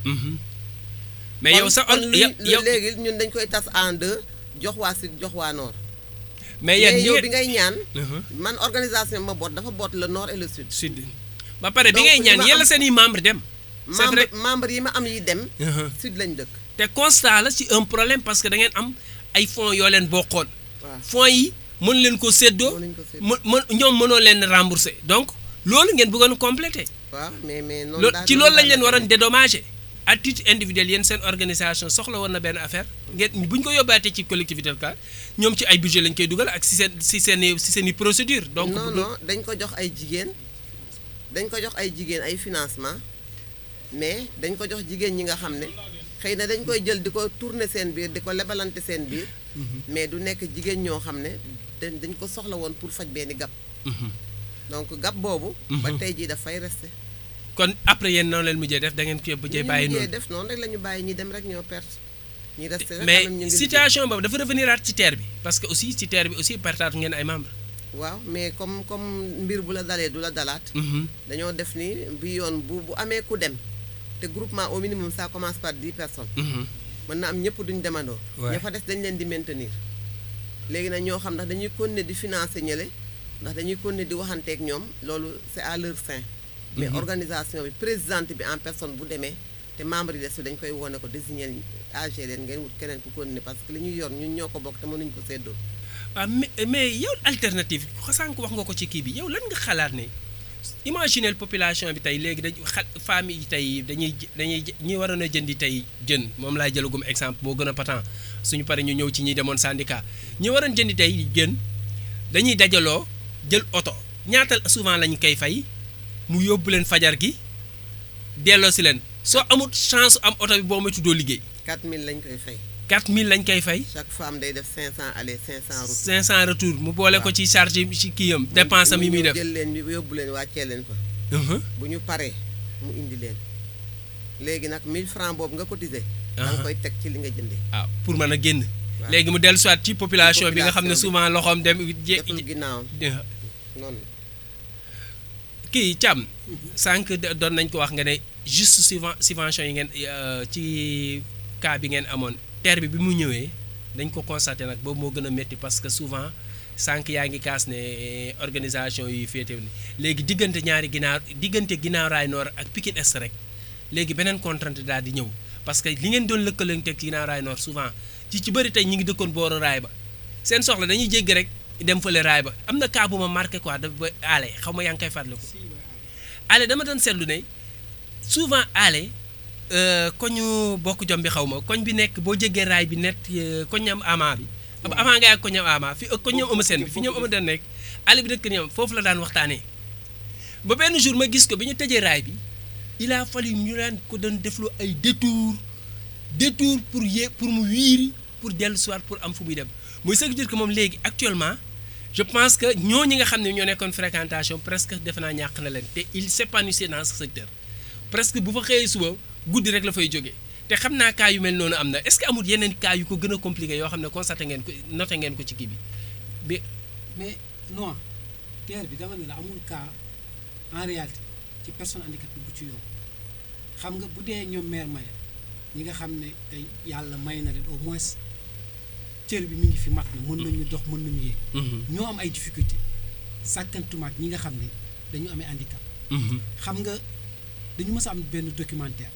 mais yow sa kon or li- yow yow léegi ñun dañ koy tas en deux jox waa sud jox waa nord mais yéen mais ñi yow ngeen- bi ngay ñaan Uh-huh. man organisation ma boot dafa boot le nord et le sud sud ba pare bi Donc, ngay li ñaan ma yàlla am- seen i membre dem c'est membre vrai membre yi ma am yi dem Uh-huh. sud lañ dëkk te constat la ci un problème parce que da ngeen am ay fonds yoo leen bokkoon waaw fonds yi mën leen ko séddoo Mënuñ ko séddoo. mën mën ñoom mënoo leen rembourser donc loolu ngeen bëggoon compléter waaw mais mais noonu loo daal- ci noonu loolu lañ daal leen la waroon demee. dédommager à titre individuel yéen seen organisation soxla woon na benn affaire ngeen bu ñu ko yóbbaatee ci collectivité locale ñoom ci ay budget lañ koy dugal ak si seen si seen i si seen i procédure donc non bu dul- non dañ ko jox ay jigéen dañ ko jox ay jigéen ay financement mais dañ ko jox jigéen ñi nga xam ne xëy na dañ koy jël di ko tourner seen biir di ko lebalante seen biir mais du nekk jigéen ñoo xam ne dañ dañ ko soxla woon pour faj benn gab Mhm. donc gab boobu ba tey jii dafay resté kon après yéen noonu leen mujjee def da ngeen ko mujjee ñu bàyyi mujjee noonu def noonu rek la ñu bàyyi ñi dem rek ñoo perte ñi resté rek mais quand même ñu ngi situation boobu dafa revenir aat ci terre bi parce que aussi ci terre bi aussi partage ngeen ay membres. liggéey. waaw mais comme comme mbir bu la dalee du la dalaat Mhm. dañoo def ni bi yoon bu bu amee ku dem te groupement au minimum ça commence par dix personnes Mhm. mën na am ñëpp duñ demandoo Ouais. ña fa des dañ leen di maintenir léegi nag ñoo xam ndax dañuy continuer di financer ñële ndax dañuy continuer di waxanteeg ñoom loolu c'est à leur fin mais Mhm. organisation bi présidente bi en personne bu demee te membre yi des dañ koy wone ko désigner AG leen ngeen wut keneen ku continuer parce que li ñuy yor ñun ñoo ko bokk te mënuñu ko séddoo. waaw mais mais yow alternative sànq wax nga ko ci kii bi yow lan nga xalaat ne imaginez population bi tey léegi dañu xa famille yi tey dañuy dañuy ñi waroon a jëndi tey jën moom laay jëlagum exemple moo gën a patent suñu pare ñu ñëw ci ñi demoon syndicat ñi waroon jëndi tey jën dañuy dajaloo jël oto ñaata souvent lañ koy fay mu yóbbu leen fajar gi delloo si leen soo amul chance am oto bi boo moytu doo liggéey 4000 lañ koy fay 4000 lañ koy fay. chaque femme day def 500 aller 500 retour. 500 retour mu boole ko ci charge ci kii yam dépense am yi muy def. jël leen yóbbu leen wàccee leen fa. bu ñu paree mu indi leen léegi nag 1000 francs boobu nga cotisé. da nga koy teg ci li nga jëndee. ah pour mën a génn. léegi mu dellu soit ci population bi nga xam ne souvent loxoom dem. deful ginnaawam noonu la. kii Thiam. sànq doon nañ ko wax nga ne juste subvention yi ngeen ci cas bi ngeen amoon terre bi bi mu ñëwee dañ ko constaté nag boobu moo gën a métti parce que souvent sànq yaa ngi kaas ne organisation yi féetew ni léegi diggante ñaari ginnaaw diggante ginnaaw raay nord ak Pikine Est rek léegi beneen contrainte daal di ñëw parce que li ngeen doon lëkkalanteeg ci ginnaaw raay nord souvent ci ci bëri tey ñi ngi dëkkoon booru raay ba seen soxla dañuy jéggi rek dem fële raay ba am na cas bu ma marqué quoi da ba aale xaw ma yaa ngi koy fàttaliku aale dama doon seetlu ne souvent aale koñu bokk jom bi xaw ma koñ bi nekk boo jéggee raay bi net koñam ama bi avant ngay ak koñam ama fi koñ ñoom ëma seen bi fi ñoom ëma den nekk aale bi dëkk ñoom foofu la daan waxtaanee ba benn jour ma gis ko bi ñu tëjee raay bi il a fallu ñu daan ko doon deflu ay détour détour pour yé pour mu wiiri pour dellu soir pour am fu muy dem muy ce qui veut dire que moom léegi actuellement je pense que ñooñu nga xam ne ñoo nekkoon fréquentation presque defe naa ñàkk na leen te il s'épanouissait dans ce secteur presque bu fa xëyee suba guddi rek la fay jógee te xam naa cas yu mel noonu am na est-ce que amul yeneen cas yu ko gën a compliqué yoo xam ne constaté ngeen ko noté ngeen ko ci kii bi bi. mais non terre bi dama ne la amul cas en réalité ci personne handicapée bu ci yow xam nga bu dee ñoom maire maye ñi nga xam ne tey yàlla may na leen au moins cër bi mi ngi fi mat na mën nañu dox mën nañu yéeg. ñoo am ay difficulté sàkkantumaak ñi nga xam ne dañu amee handicap. xam nga dañu mës a am benn documentaire.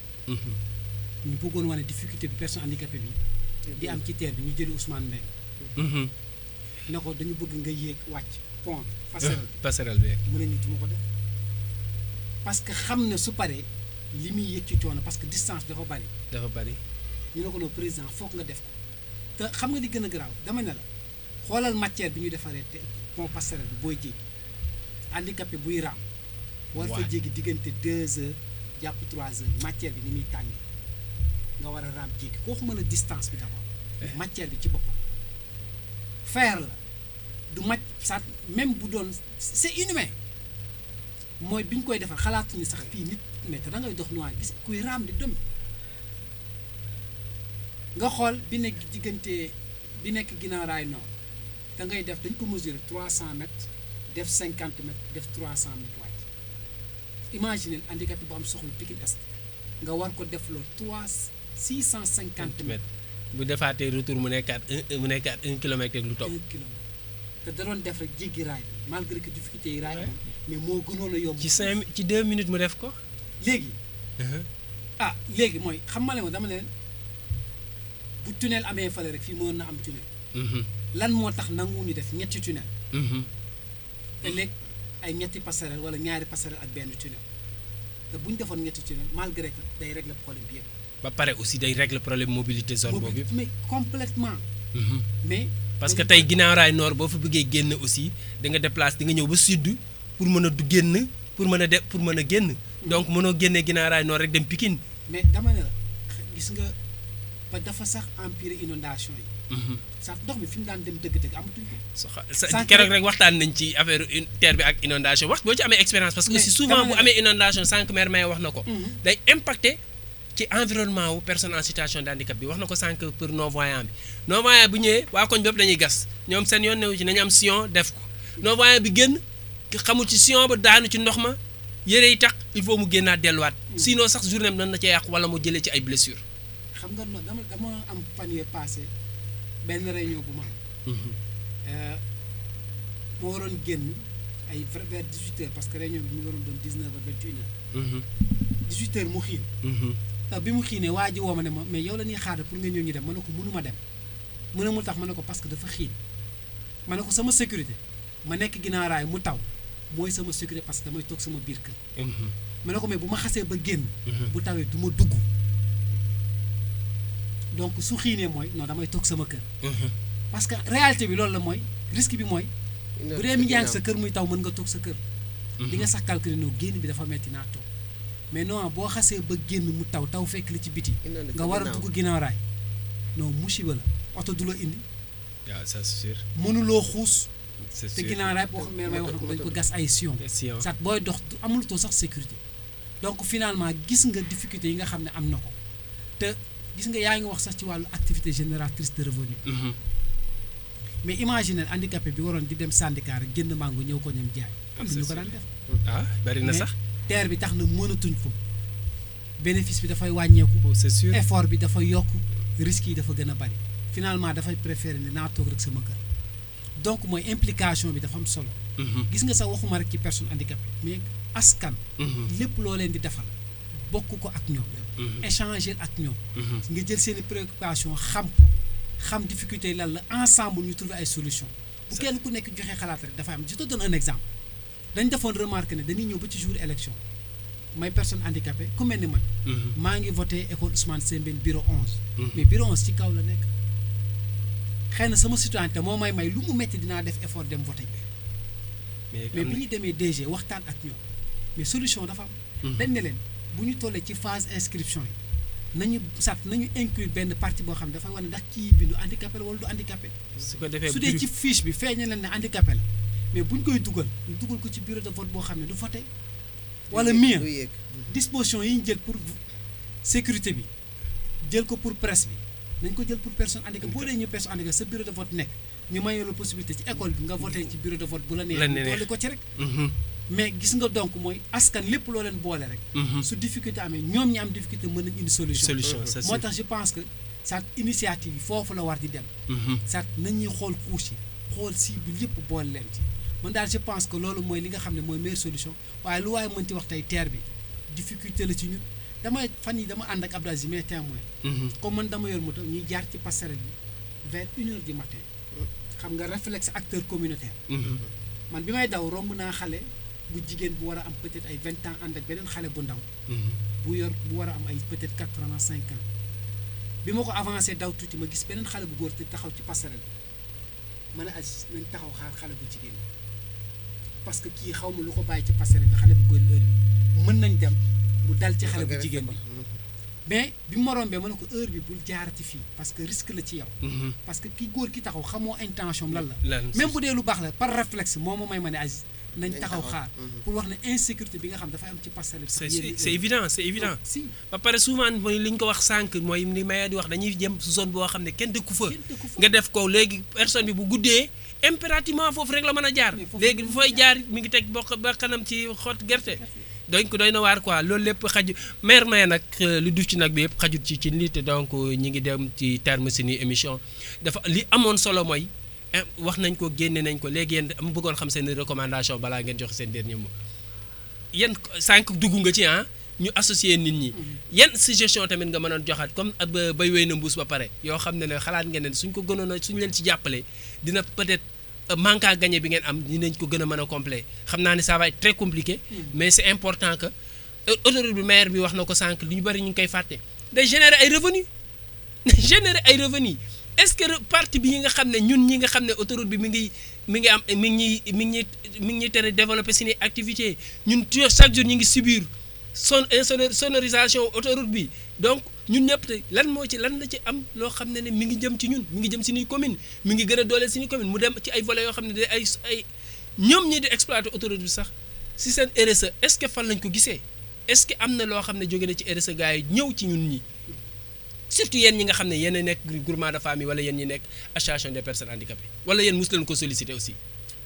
ñu bëggoon wane difficulté bi personne handicapée bi di am ci terre bi ñu jëli Ousmane Mbengue. ne ko dañu bëgg nga yéeg wàcc pont bi. passerelle bi passerelle bi. mu ne nit du ma ko def parce que xam ne su paree li muy yéeg ci coono parce que distance dafa bari. dafa bari. ñu ne ko loolu président foog nga def ko te xam nga li gën a garaaw dama ne la xoolal matière bi ñu defaree te pont passerelle bi booy jéggi handicapé buy raam. war fa jéggi diggante deux heures jàpp trois heures matière bi ni muy tàngee nga war a raam jéggi koo xam ne distance bi d'abord. matière bi ci boppam. fer la du mat sax même bu doon c'est inhumain mooy bi ñu koy defar xalaatuñu sax fii nit mais te da ngay dox noir gis kuy raam di dem. nga xool bi nekk diggante bi nekk ginnaaw raay nord da ngay def dañ ko mesurer trois cent mètres def cinquante mètres def trois cent mètres wàcc imaginer handicapé bu am soxla Pikine Est nga war ko def loo trois six cent cinquante mètres. bu defaatee retour mu nekkaat un mu nekkaat un kilomètre ak lu topp. un kilomètre te da doon def rek jéggi raay bi malgré que difficulté yi raay mais moo gënoon a yomb. ci cinq ci deux minutes mu def ko. léegi. ah léegi mooy xam ma ne dama ne leen bu tunnel amee fale rek fii mën na am tunnel. lan moo tax nanguwuñu def ñetti tunnel. te léegi ay ñetti passerelle wala ñaari passerelle ak benn tunnel te bu ñu defoon ñetti tunnel malgré que day régler problème bi yëpp. ba pare aussi day régler problème mobilité zone boobu yëpp. mais complètement mais. parce que tey ginnaaw raay nord boo fa bëggee génn aussi da nga déplacer di nga ñëw ba sud pour mën a du génn pour mën a de pour mën a génn. donc mënoo génnee ginnaaw raay nord rek dem Pikine. mais dama ne la gis nga ba dafa sax empirer inondation yi. sax ndox mi fi mu daan dem dëgg-dëgg amatuñ ko. sa keroog rek waxtaan nañ ci affaire terre bi ak inondation wax boo ci amee expérience. parce que aussi souvent bu amee inondation sànq maire may wax na ko. day impacter ci environnement wu personne en situation de handicap bi wax na ko sànq pour non voyant bi. non voyant bu ñëwee waa koñ bépp dañuy gas ñoom seen yoon newu ci nañu am sillon def ko non voyant bi génn xamul ci sillon ba daanu ci ndox ma yére yi tax il faut mu génnaat delluwaat. sinon sax journée am nan na ca yàqu wala mu jëlee ci ay blessures. xam nga dama dama am fan yee passé benn réunion bu ma am. moo waroon génn ay vers 18 heures parce que réunion bi mu waroon doon 19 heures 21 heures. 18 heures mu xiin. euh, bi mu xiinee waa ji woo ma ne ma mais yow la ñuy xaar pour nga ñëw ñu dem ma ne ko mënuma dem mu ne mu tax ma ne ko parce que dafa xiin ma ne ko sama sécurité ma nekk ginnaaw raay mu taw mooy sama sécurité parce que damay toog sama biir kër ma ne ko mais bu ma xasee ba génn bu tawee du ma dugg donc su xiinee mooy non damay toog sama kër parce que réalité bi loolu la mooy risque bi mooy bu dee mi ngi sa kër muy taw mën nga toog sa kër di nga sax calculer non génn bi dafa metti naa toog mais non boo xasee ba génn mu taw taw fekk li ci biti nga war a dugg ginnaaw raay non musiba la oto du la indi waaw ça c'est sûr mënuloo xuus c'est te sûr ginnaaw raay boo xam ne may wax na ko dañ ko gas ay sion Sion. sat booy dox du amulutoo sax sécurité donc finalement gis nga difficulté yi nga xam ne am na ko te gis nga yaa ngi wax sax ci wàllu activité génératrice de revenu Mhm. mais imaginez handicapé bi waroon di dem syndicat rek jënd mango ñëw ko ñam jaay am na ñu ko daan def ah bari na mais sax terre bi tax na mënatuñ ko bénéfice bi dafay wàññeeku Oh, c'est sûr effort bi dafa yokk risques yi dafa gën a bari finalement dafay préférer ne naa toog rek sama kër donc mooy implication bi dafa am solo Mhm. gis nga sax waxuma rek ci personne handicapée mais askan Mhm. lépp loo leen di defal bokk ko ak ñoom Mhm. échanger ak ñoom Mhm. nga jël seeni préoccupation xam ko xam difficulté yi lan la ensemble ñu trouver ay solution bu kenn ku nekk joxe xalaat rek dafa am je te donne un exemple dañ defoon remarque ne dañuy ñëw ba ci jour élection may personne handicapée ku mel ni man Mhm. maa ngi voté école Ousmane Sembène bureau 11 Mhm. mais bureau 11 ci kaw la nekk xëy na sama citoyenneté moo may may lu mu metti dinaa def effort dem voté mais mais am bi na- ñu demee DG waxtaan ak ñoom mais solution dafa am Mhm. dañ ne leen bu ñu tollee ci phase inscription yi nañu sat nañu inclure benn partie boo xam ne dafay wane ndax kii bindu handicapé la wala du handicapé su ko defee su dee ci fiche bi feeñal leen ne handicapé la mais bu ñu koy dugal ñu dugal ko ci bureau de vote boo xam ne du voté wala mieux du yéeg disposition yi ñu jël pour sécurité bi jël ko pour presse bi nañ ko jël pour personne handicapée boo dee ñu personne handicapée sa bureau de vote nekk ñu mayee la possibilité ci école bi nga voté ci bureau de vote bu la neex La ñu neex. dolli ko ci rek Mhm. mais gis nga donc mooy askan lépp loo leen boole rek Mhm. su difficulté amee ñoom ñi am difficulté mën nañ indi solution solution ça moo c'est tax je pense que sa initiative yi foofu la war di dem Mhm. sa nañuy xool couche yi xool cible yëpp boole leen ci man daal je pense que loolu mooy li nga xam ne mooy meilleure solution waaye lu waaye mënti wax tey terre bi difficulté la ci ñun damay fan yi dama ànd ak Abdou Aziz mais témoin Mhm. comme man dama yor moto ñuy jaar ci passerelle bi vers une heure du matin xam nga réflexe acteur communautaire Mhm. man bi may daw romb naa xale bu jigéen bu war a am peut-être ay vingt ans ànd ak beneen xale bu ndaw Mhm. bu yor bu war a am ay peut-être quatre ans cinq ans bi ma ko avancé daw tuuti ma gis beneen xale bu góor te taxaw ci passerelle bi ma ne Aziz nañ taxaw xaar xale bu jigéen bi parce que kii xaw ma lu ko bàyyi ci passerelle bi xale bu góor heure bi mën nañ dem mu dal ci xale bu jigéen bi mais bi ma rombee ma ne ko heure bi bul jaarati fii parce que risque la ci yow Mhm. parce que ki góor ki taxaw xamoo intention am lan la lan même bu dee lu baax la par réflexe moo ma may ma ne Aziz nañ Nañ taxaw taxaw. xaar pour wax ne insécurité bi nga xam dafay am ci passerelle bi c'est sax yéen c'est c'est évident c'est évident si ba pare souvent mooy li ñu ko wax sànq mooy li Maya di wax dañuy jëm su zone boo xam ne kenn dëkku fa kenn dëkku fa. nga def ko léegi personne bi bu guddee impérativement foofu rek la mën a jaar Mais foofu léegi la bu mën a fay jaar mi ngi teg bokk ba kanam ci xott gerte donc doy na waar quoi loolu lépp xaju maire Maya nag euh, lu duf ci nag bi yëpp xajut ci ci nit donc ñi ngi dem ci terme si ni émission dafa li amoon solo mooy eh, wax nañ ko génne nañ ko léegi yéen am bëggoon xam seen recommandation balaa ngeen joxe seen dernier mot yan sànq dugg nga ci ah ñu associer nit ñi yan suggestion tamit nga mënoon joxaat comme ab bay wéy na mbuus ba pare yoo xam ne ne xalaat ngeen ne suñ ko gënoon a suñ leen ci jàppale dina peut-être euh, manque à gagner bi ngeen am dinañ ko gën a mën a complet xam naa ne ça va être très compliqué mais c'est important que euh, autorité bi maire bi wax na ko sànq li ñu bëri ñu ngi koy fàtte day générer ay revenus générer ay revenus est-ce que re- parti bi yi nga xam ne ñun ñi nga xam ne autoroute bi mi ngi mi ngi am mi ngi ñuy mi ngi ñuy mi ngi ñuy tere développer suñuy activité ñun tu- chaque jour ñu ngi subir son insonor- sonorisation autoroute bi donc ñun ñëpp te lan moo ci lan la ci am loo xam ne ne mi ngi jëm ci ñun mi ngi jëm suñuy commune mi ngi gën a dooleel suñuy commune mu dem ci ay volets yoo xam ne de ay ay ñoom ñi di exploiter autoroute bi sax si seen RSE est-ce que fan lañ ko gisee est-ce que am na loo xam ne jóge na ci RSE gars yi ñëw ci ñun ñi surtout yéen ñi nga xam ne yéen a nekk groupement de famille wala yéen ñi nekk association des personnes handicapées wala yéen mos leen ko solliciter aussi.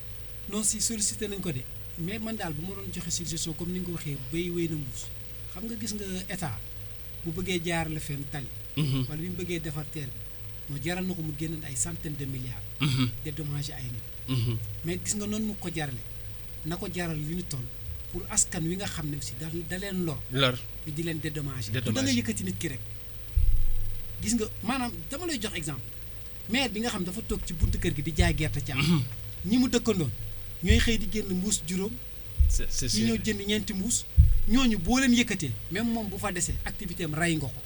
non si sollicité nañ ko de mais man daal bu ma doon joxe suggestion comme ni nga ko waxee béy wéy na mbuus xam nga gis nga état bu bëggee jaar la fenn tali wala bi mu bëggee defar terre bi moo jaral na ko mu génn ay centaine de milliards dédommager ay nit mais gis nga noonu mu ko jarale na ko jaral li ñu toll pour askan wi nga xam ne aussi da da leen lor lor ñu di leen dédommager Dédommager. du da nga yëkkati nit ki rek gis nga maanaam dama lay jox exemple maire bi nga xam dafa toog ci buntu kër gi di jaay gerte caaf ñi mu dëkkandoon ñooy xëy di génn mbuus juróom c'est c'est ñi sûr ñëw jënd ñeenti mbuus ñooñu boo leen yëkkatee même moom bu fa desee activité am rey nga ko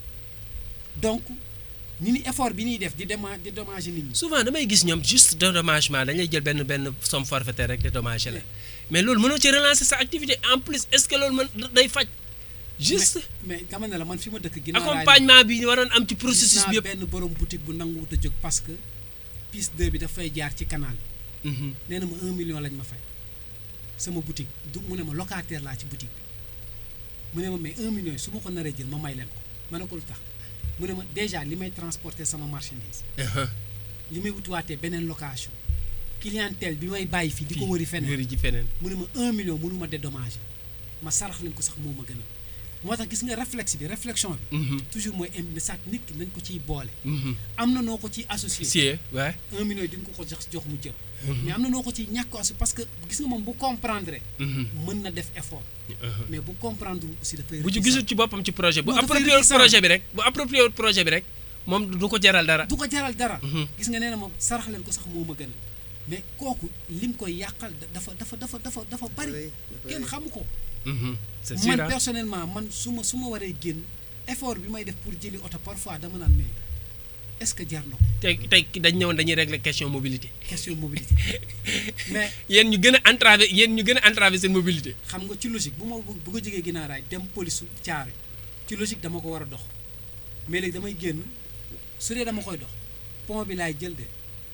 donc ni ni effort bi ñuy def di déma di dommager nit ñi souvent damay gis ñoom juste dédommagement dañuy jël benn benn somme forfaitaire rek dédommagé la mais loolu mënoo ci relancer sa activité en plus est-ce que loolu mën day faj juste mais mais dama ne la man fi ma dëkk ginnaaw raay accompagnement bi waroon am ci processus gis bi naa yëpp benn borom boutique bu nanguwut a jóg parce que piste 2 bi dafay jaar ci canal bi Mhm. nee na ma un million lañ ma fay sama boutique du mu ne ma locataire laa ci boutique bi mu ne ma mais un million yi su ma ko naree jël ma may leen ko ma ne ko lu tax mu ne ma déjà li may transporter sama marchandise Uh-huh. li may wutiwaatee beneen location clientèle bi may bàyyi fii di ko wëri feneen wëri ji feneen mu ne ma un million mënu ma dédommager ma sarax leen ko sax moo ma gën a moo tax gis nga réflexe bi réflexion bi Mhm. toujours mooy im ne sax nit ki nañ ko ciy boole Mhm. am na noo ko ciy associé sie ouais un million di nga ko ko jox jox mu jël mais am na noo ko ciy ñàkk associé parce que gis nga moom bu comprendre Mhm. mën na def effort Uh-huh. mais bu comprendre aussi dafay bu ci réticent. gisul ci boppam ci projet bu Non, dafay approprié wul réticent. projet bi rek bu approprié wul projet bi rek moom du ko jaral dara du ko jaral dara Mhm. gis nga nee na moom sarax leen ko sax moo ma gën a mais kooku lim koy yàqal da- dafa dafa dafa dafa dafa bari Dafay- dafay- kenn xamu ko Mhm. c'est sûr man ah. personnellement man su ma su ma waree génn effort bi may def pour jëli oto parfois dama naan mais est-ce que jar na ko tey tey dañ ñëwoon dañuy régler question mobilité question mobilité mais yéen ñu gën a entravé yéen ñu gën a entravé seen mobilité xam nga ci logique bu ma bu bu ko jógee ginnaaw raay dem police su caare ci logique dama ko war a dox mais léegi damay génn su dee dama koy dox pont bi laay jël de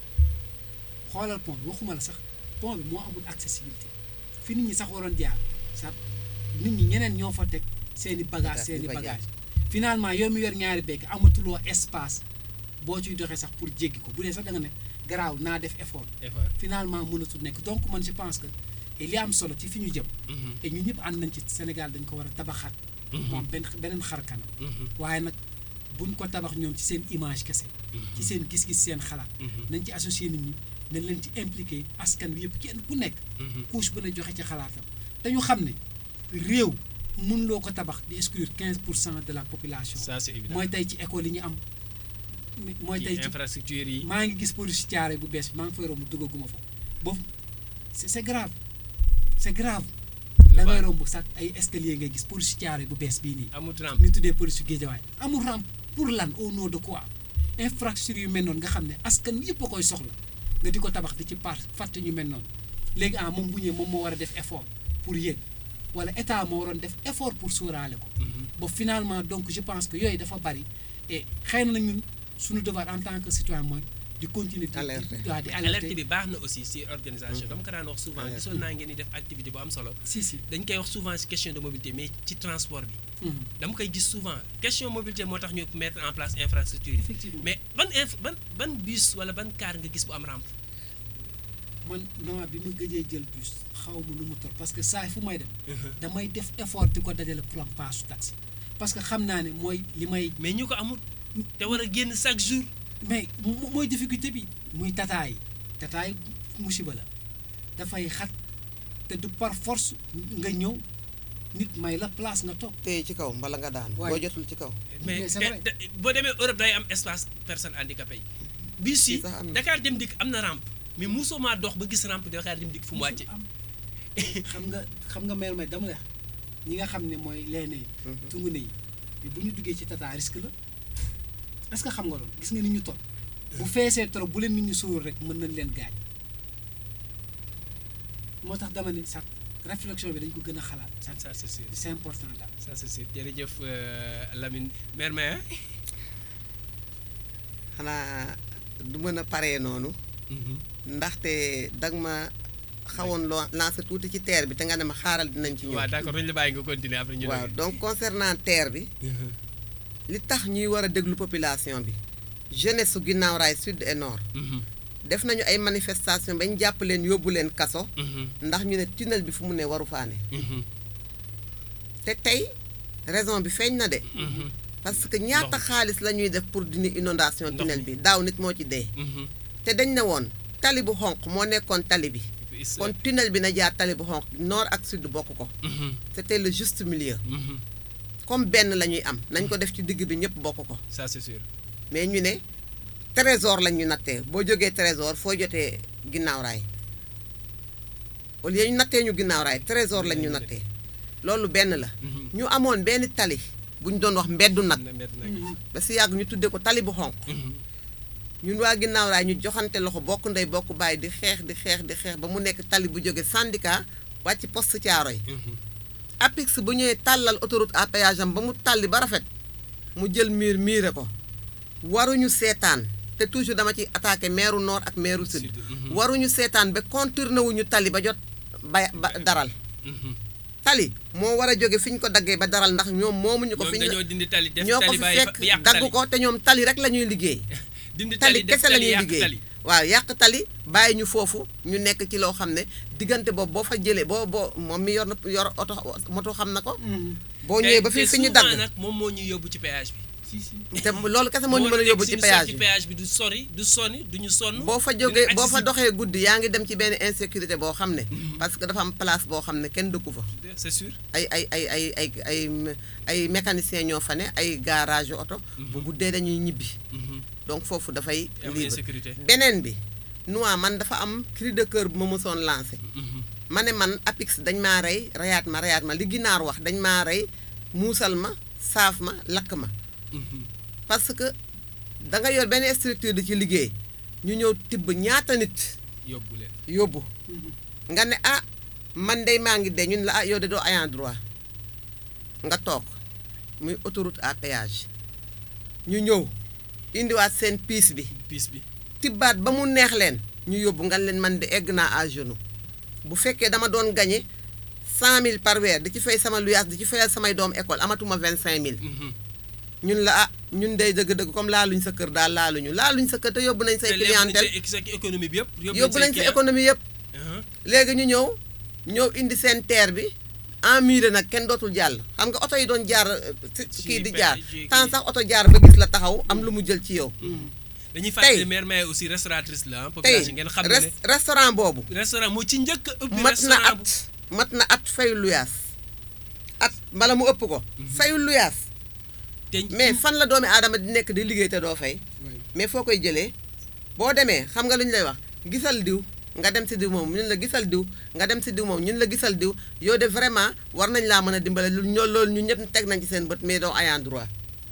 xoolal pont bi waxuma la sax pont bi moo amul accessibilité fi nit ñi sax waroon jaar sax nit ñi ñeneen ñoo fa teg seen i bagage Bagage seen i di fa jaar. bagage finalement yow mi yor ñaari bekk amatuloo espace boo ciy doxee sax pour jéggi ko bu dee sax da nga ne garaaw naa def effort effort finalement mënatul nekk donc man je pense que et li am solo ci fi ñu jëm Mhm. et ñun ñëpp ànd nañ ci Sénégal dañ ko war a tabaxaat moom benn beneen xar kanam Mhm. waaye nag buñ ko tabax ñoom ci seen image kese ci seen gis-gis seen xalaat Mhm. nañ ci associé nit ñi nañ leen ci impliqué askan wi yëpp kenn ku nekk Mhm. couche bu ne joxe ci xalaatam te ñu xam ne réew mun loo ko tabax di exclure 15 pour cent de la population ça c'est évident mooy tey ci école yi ñu am mooy tey ci ci infrastructure yi maa ngi gis police caare bu bees bi maa ngi fay romb duggaguma fa boobu c'est c'est grave c'est grave da ngay romb sax ay escalier ngay gis police caare bu bees bii nii amut rampe ñu tuddee police géejawaay amul rampe pour lan au nom de quoi infrastructure yu mel noonu nga xam ne askan wi yëpp a koy soxla nga di ko tabax di ci par fàtte ñu mel noonu léegi ah moom bu ñëwee moom moo war a def effort pour yéeg wala état moo waroon def effort pour sóoraale ko ba finalement donc je pense que yooyu dafa bari et xëy na ñun suñu devoir en tant que citoyen mooy di continuer di Alerter. waaw di alerte alerter bi baax na aussi si organisation dama ko daan wax souvent Alerte. gisoon naa ngeen di def activité bu am solo si si dañ koy wax souvent si question de mobilité mais ci transport bi Mhm. dama koy gis souvent question mobilité moo tax ñu mettre en place infrastructure yi effectivement mais ban inf ban ban bus wala ban car nga gis bu am rampe man non bi ma gëjee jël bus xaw ma nu mu tor parce que saa fu may dem damay def effort di ko dajale pour am paasu taxi parce que xam naa ne mooy li may mais ñu ko amul te war a génn chaque jour mais mo- mooy difficulté bi muy tataay tataay musiba la dafay xat te du par force nga ñëw nit may la place nga toog téye ci kaw mbala nga daanu Waaye- boo jotul ci kaw mais Mais c'est te- vrai. te- boo demee Europe day am espace personne handicapé yi bus yi Fii sax am na. Dakar dem dikk am na rampe mais musoo maa dox ba gis rampe Dakar dem dikk fu mu wàcce am xam nga xam nga mel may dama la ñi nga xam ne mooy leene tungu ne yi mais bu ñu duggee ci tata risque la est-ce que xam nga loolu gis nga nit ñu toll bu feesee trop bu leen nit ñu sóor rek mën nañ leen gaañ moo tax dama ne sax réflexion bi dañ ko gën a xalaat ça ça c'est sûr c'est important daal ça c'est sûr jërëjëf euh, Lamine mère Maya xanaa du mën a paree noonu ndaxte dag ma xawoon loo lancé tuuti ci terre bi te nga ne ma xaaral dinañ ci ñëw waaw d'accord dañu la bàyyi nga continuer après ñu waaw donc concernant terre bi li tax ñuy war a déglu population bi jeunesse su ginnaaw raay sud et nord def nañu ay manifestation bañ jàpp leen yóbbu leen kaso ndax ñu ne tunnel bi fu mu ne waru faane te tey raison bi feeñ na de parce que ñaata xaalis la ñuy def pour dindi inondation Ndox tunnel mi. bi daaw nit moo ci dee te dañ ne woon tali bu xonq moo nekkoon tali bi Is- kon tunnel bi na jaar tali bu xonq nord ak sud bokk ko Mhm, c'était le juste milieu mhm. comme benn la ñuy am nañ ko def ci digg bi ñëpp bokk ko ça c'est sûr mais ñu ne trésor lañ ñu nattee boo jógee trésor foo jotee ginnaaw raay au lieu ñu nattee ñu ginnaaw raay trésor lañ ñu nattee loolu benn la Mhm. ñu amoon benn tali bu ñu doon wax mbeddu nag na mbedd nag ba si yàgg ñu tuddee ko tali bu xonq Mhm, ñun waa ginnaaw raay ñu joxante loxo bokk ndey bokk bàyyi di xeex di xeex di xeex ba mu nekk tali bu jóge syndicat wàcc poste caaro yi mhm. APIX bu ñëwee tàllal autoroute à péage am ba mu tàlli ba rafet mu jël miir miire ko waruñu seetaan te toujours dama ci attaqué meeru nord ak meeru sud Sud, mhm. waruñu seetaan ba contourné wuñu tali ba jot ba ba daral Mhm. tali moo war a jóge fi ñu ko daggee ba daral ndax ñoom moomuñu ko ñoom fi ñu dañoo dindi tali def ñoo ko tali fi bàyyi fa fekk yàq dagg tali ko te ñoom tali rek la ñuy liggéey dindi tali tali def kese la tali ñuy yàq liggéey tali waaw yàq tali bàyyi ñu foofu ñu nekk ci loo xam ne diggante boobu boo fa jëlee boo boo moom mi yor na yor oto moto xam na ko boo ñëwee ba fi fi ñu souvent dagg nag moom moo ñu yóbbu ci péage bi si si te loolu kese moo ñu mën a yóbbu ci péage bi péage bi du sori du sonni du ñu sonn boo fa dina jógee boo fa accessible. doxee guddi yaa ngi dem ci benn insécurité boo xam ne parce que dafa am place boo xam ne kenn dëkku fa c'est sûr ay ay ay ay ay ay ay mécaniciens ñoo fa ne ay garage oto bu guddee dañuy ñibbi Mhm. donc foofu dafay am libre insécurité beneen bi noi man dafa am cri de cœur bu ma mësoon lancé Mhm. ma ne man apix dañ maa rey reyaat ma reyaat ma li ginaar wax dañ maa rey muusal ma saaf ma lakk ma Mhm. parce que da nga yor benn structure di ci liggéey ñu ñëw tibb ñaata nit yóbbu leen yóbbu nga ne ah man dey maa ngi dee ñun la ah yow de doo ayant droit nga toog muy autoroute à péage ñu ñëw indiwaat seen piis bi piis bi tibbaat ba mu neex leen ñu yóbbu nga leen man de egg naa à genoux bu fekkee dama doon gagné cent mille par weer di ci fay sama luyaas di ci fayal samay doom école amatuma vingt cinq mille Mhm. ñun la ah ñun day dëgg-dëgg comme laaluñ sa kër daal laaluñu laaluñ sa kër te yóbbu nañ say te léegi clientèle nañ sa économie bi yëpp yóbbu nañ sa client. économie yëpp Mhm. léegi ñu ñëw ñëw indi seen terre bi emmuré nag kenn dootul jàll xam nga oto yi doon jaar euh, ci- Ci kii di pe- jaar ci tant kii. sax oto jaar ba gis la taxaw am lu mu jël ci yow dañuy fàttali Tey. maire Maye aussi restauratrice la ah tey population ngeen xam ne res- restaurant boobu ne restaurant moo ci njëkk a ubbi mat na restaurant at mat na at fayu luyaas at bala mu ëpp ko fayu luyaas te mais fan la doomi aadama di nekk di liggéey te doo fay mais foo koy jëlee boo demee xam nga lu ñu lay wax gisal diw nga dem si diw moom ñun la gisal diw nga dem si diw moom ñun la gisal diw yow de vraiment war nañ laa mën a dimbale lu ñoo loolu ñu ñëpp teg nañ ci seen bët mais doo ayant droit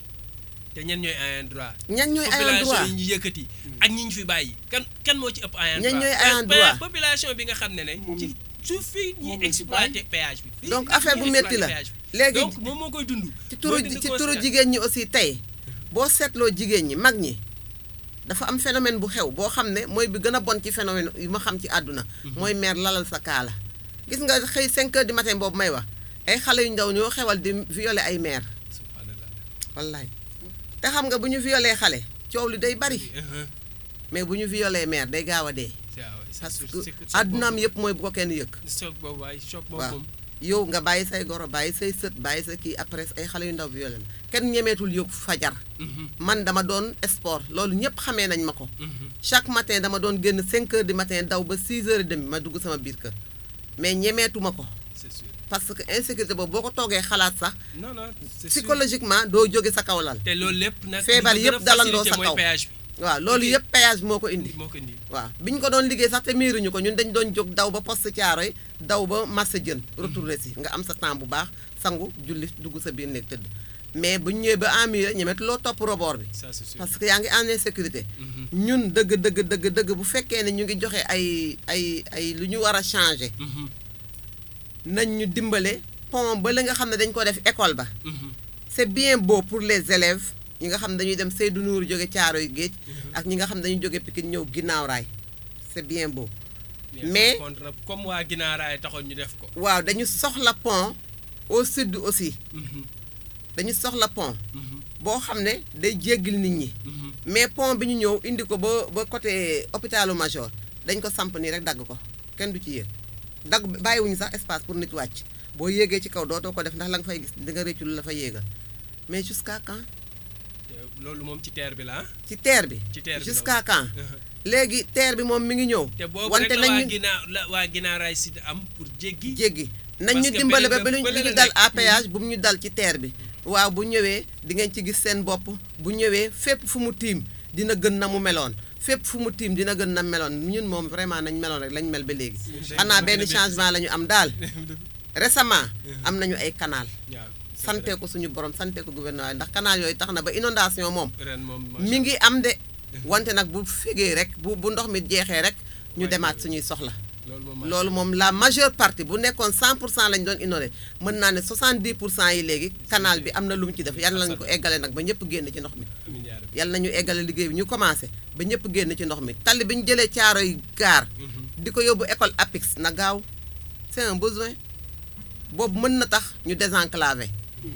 te ñen ñooy ayant droit ñan ñooy ayant droit population yi ñu yëkkati ak ñi ñu fi bàyyi kan kan moo ci ëpp ayant Ñan droit ñooy Pa- ayant pa- droit? population bi nga xam ne ne Moom- ci suuf fii ñuy moom la ci exploité péage bi fii Donc ñuy affaire bu métti la. exploité péage bi. Léegi- donc moom moo koy dund ci turu mooy dund ci turu conséquence. jigéen ñi aussi tey boo seetloo jigéen ñi mag ñi dafa am phénomène bu xew boo xam ne mooy bi gën a bon ci phénomène yi ma xam ci àdduna mooy meer lalal sa kaala gis nga xëy 5 heures du matin boobu may wax ay xale yu ndaw ñoo xewal di violer ay meer subhanallah wallaay te xam nga bu ñu violer xale coow li day bari Mhm. mais bu ñu violer meer day gaaw a dee c'est ah ouais, c'est parce sûr, que c'est- c'est àddunaam boobu. yëpp mooy bu ko kenn yëg choc boobu waaye choc boobu waaw moom yow nga bàyyi say goro bàyyi say sët bàyyi sa kii après ay xale yu ndaw violer la kenn ñemeetul yóbbu fajar Mhm, man dama doon sport loolu ñëpp xamee nañ ma ko mhm. chaque matin dama doon génn 5 heures du matin daw ba 6 heures et demi ma dugg sama biir kër mais ñemeetuma ko c'est sûr parce que insécurité boobu boo ko toogee xalaat sax non non c'est sûr. psychologiquement doo jóge sa kaw lal te loolu lépp nag Feebar li ko gën a yëpp dalandoo facilité sa mooy kaw. péage waaw loolu Ok. yëpp péage moo ko bi indi moo ko indi waaw bi ñu ko doon liggéey sax te miiruñu ko ñun dañ doon jóg daw ba poste Thiaroye daw ba marché jën retourné si nga am sa temps bu baax sangu julli dugg sa biir néeg tëdd mais bu ñu ñëwee ba en mur ñemetu loo topp rebord bi ça c'est sûr parce que yaa ngi en insécurité Mhm, ñun dëgg dëgg dëgg dëgg bu fekkee ne ñu ngi joxe ay ay ay lu ñu war a changer mhm, nañ ñu dimbale pont ba la nga xam ne dañ ko def école ba mhm. c'est bien beau pour les élèves ñi nga xam ne dañuy dem Seydou Nour jóge Caaroy géej ak ñi nga xam ne dañuy jóge Pikine ñëw ginnaaw raay c'est bien beau Mais- par contre nag comme waa ginaaraay taxoon ñu def ko waaw dañu soxla pont au sud aussi Mhm, dañu soxla pont mhm, boo xam ne day jéggil nit ñi mhm. mais pont bi ñu ñëw indi ko ba ba côté hôpitalu Major dañ ko samp nii rek dagg ko kenn du ci yéeg dagg bàyyiwuñu sax espace pour nit wàcc boo yéegee ci kaw dootoo ko def ndax la nga fay gis di nga réccu lu la fa yéegal mais jusqu'à quand te loolu moom ci terre bi la ah ci terre bi ci terre bi la jusqu'à quand Mhm. léegi terre bi moom mi ngi ñëw te boobu wante rek la waa nañ ñu ginnaaw la waa ginnaaw raay si am pour jéggi jéggi nañ Parce ñu que dimbale ba beneen ba lu bële ñu la dal nekk. à péage bu mu ñu dal ci terre bi waaw bu ñëwee di ngeen ci gis seen bopp bu ñëwee fépp fu mu tiim dina gën na mu meloon fépp fu mu tiim dina gën na meloon ñun moom vraiment nañ meloon rek lañ mel ba léegi xanaa benn changement la ñu am daal récemment am nañu ay canal waaw sante ko suñu borom sante ko gouvernement ndax canal yooyu tax na ba inondation moom ren moom mi ngi am de wante nag bu fegee rek bu bu ndox mi jeexee rek ñu Ouais, demaat ouais. suñuy soxla loolu moom loolu moom la majeure partie bu nekkoon 100 pour cent lañ doon inondé mën naa ne 70 pour cent yi léegi canal bi am na lu mu ci def yàlla nañu ko eggale nag ba ñëpp génn ci ndox mi amiin yaa rabbi. yàlla nañu eggale liggéey bi ñu commencé ba ñëpp génn ci ndox mi tali bi ñu jëlee caaro yi gaar di ko yóbbu école APIX na gaaw c'est un besoin boobu mën na tax ñu désenclaver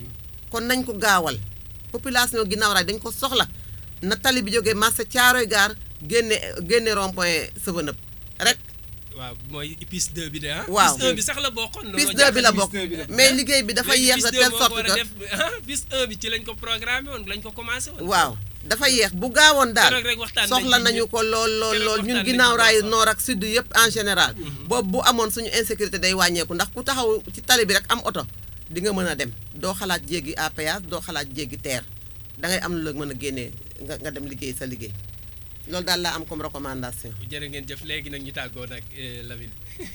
kon nañ ko gaawal population ginnaaw raay dañ ko soxla na tali bi jógee marché caaroy gaar génne génne rond point Seveneup rek waaw mooy piste 2 bi de ah. Waaw. piste 1 bi sax la bokkoon. piste looloo 2 bi la jaaxal bokk piste 2 bi la. mais liggéey bi dafa léegi yéex de piste 2 telle moo ko sorte war a que def ah piste 1 bi ci lañ ko programmé woon lañ ko commencé woon. waaw dafa yéex bu gaawoon daal Keroog rek waxtaan nañ soxla ci nañu ñëpp. ko lool lool Keroog lool waxtaan ñun nañ ginnaaw ci raayu baax a nord ak sud yëpp en général boobu bu amoon suñu insécurité day wàññeeku ndax ku taxaw ci tali bi rek am oto di nga mën a dem doo xalaat jéggi à péage doo xalaat jéggi terre da ngay am lu la mën a génnee nga nga dem liggéey sa liggéey loolu daal laa am comme recommandation jërë ngeen jëf léegi nag ñu tàggoo nag eh, Lamine.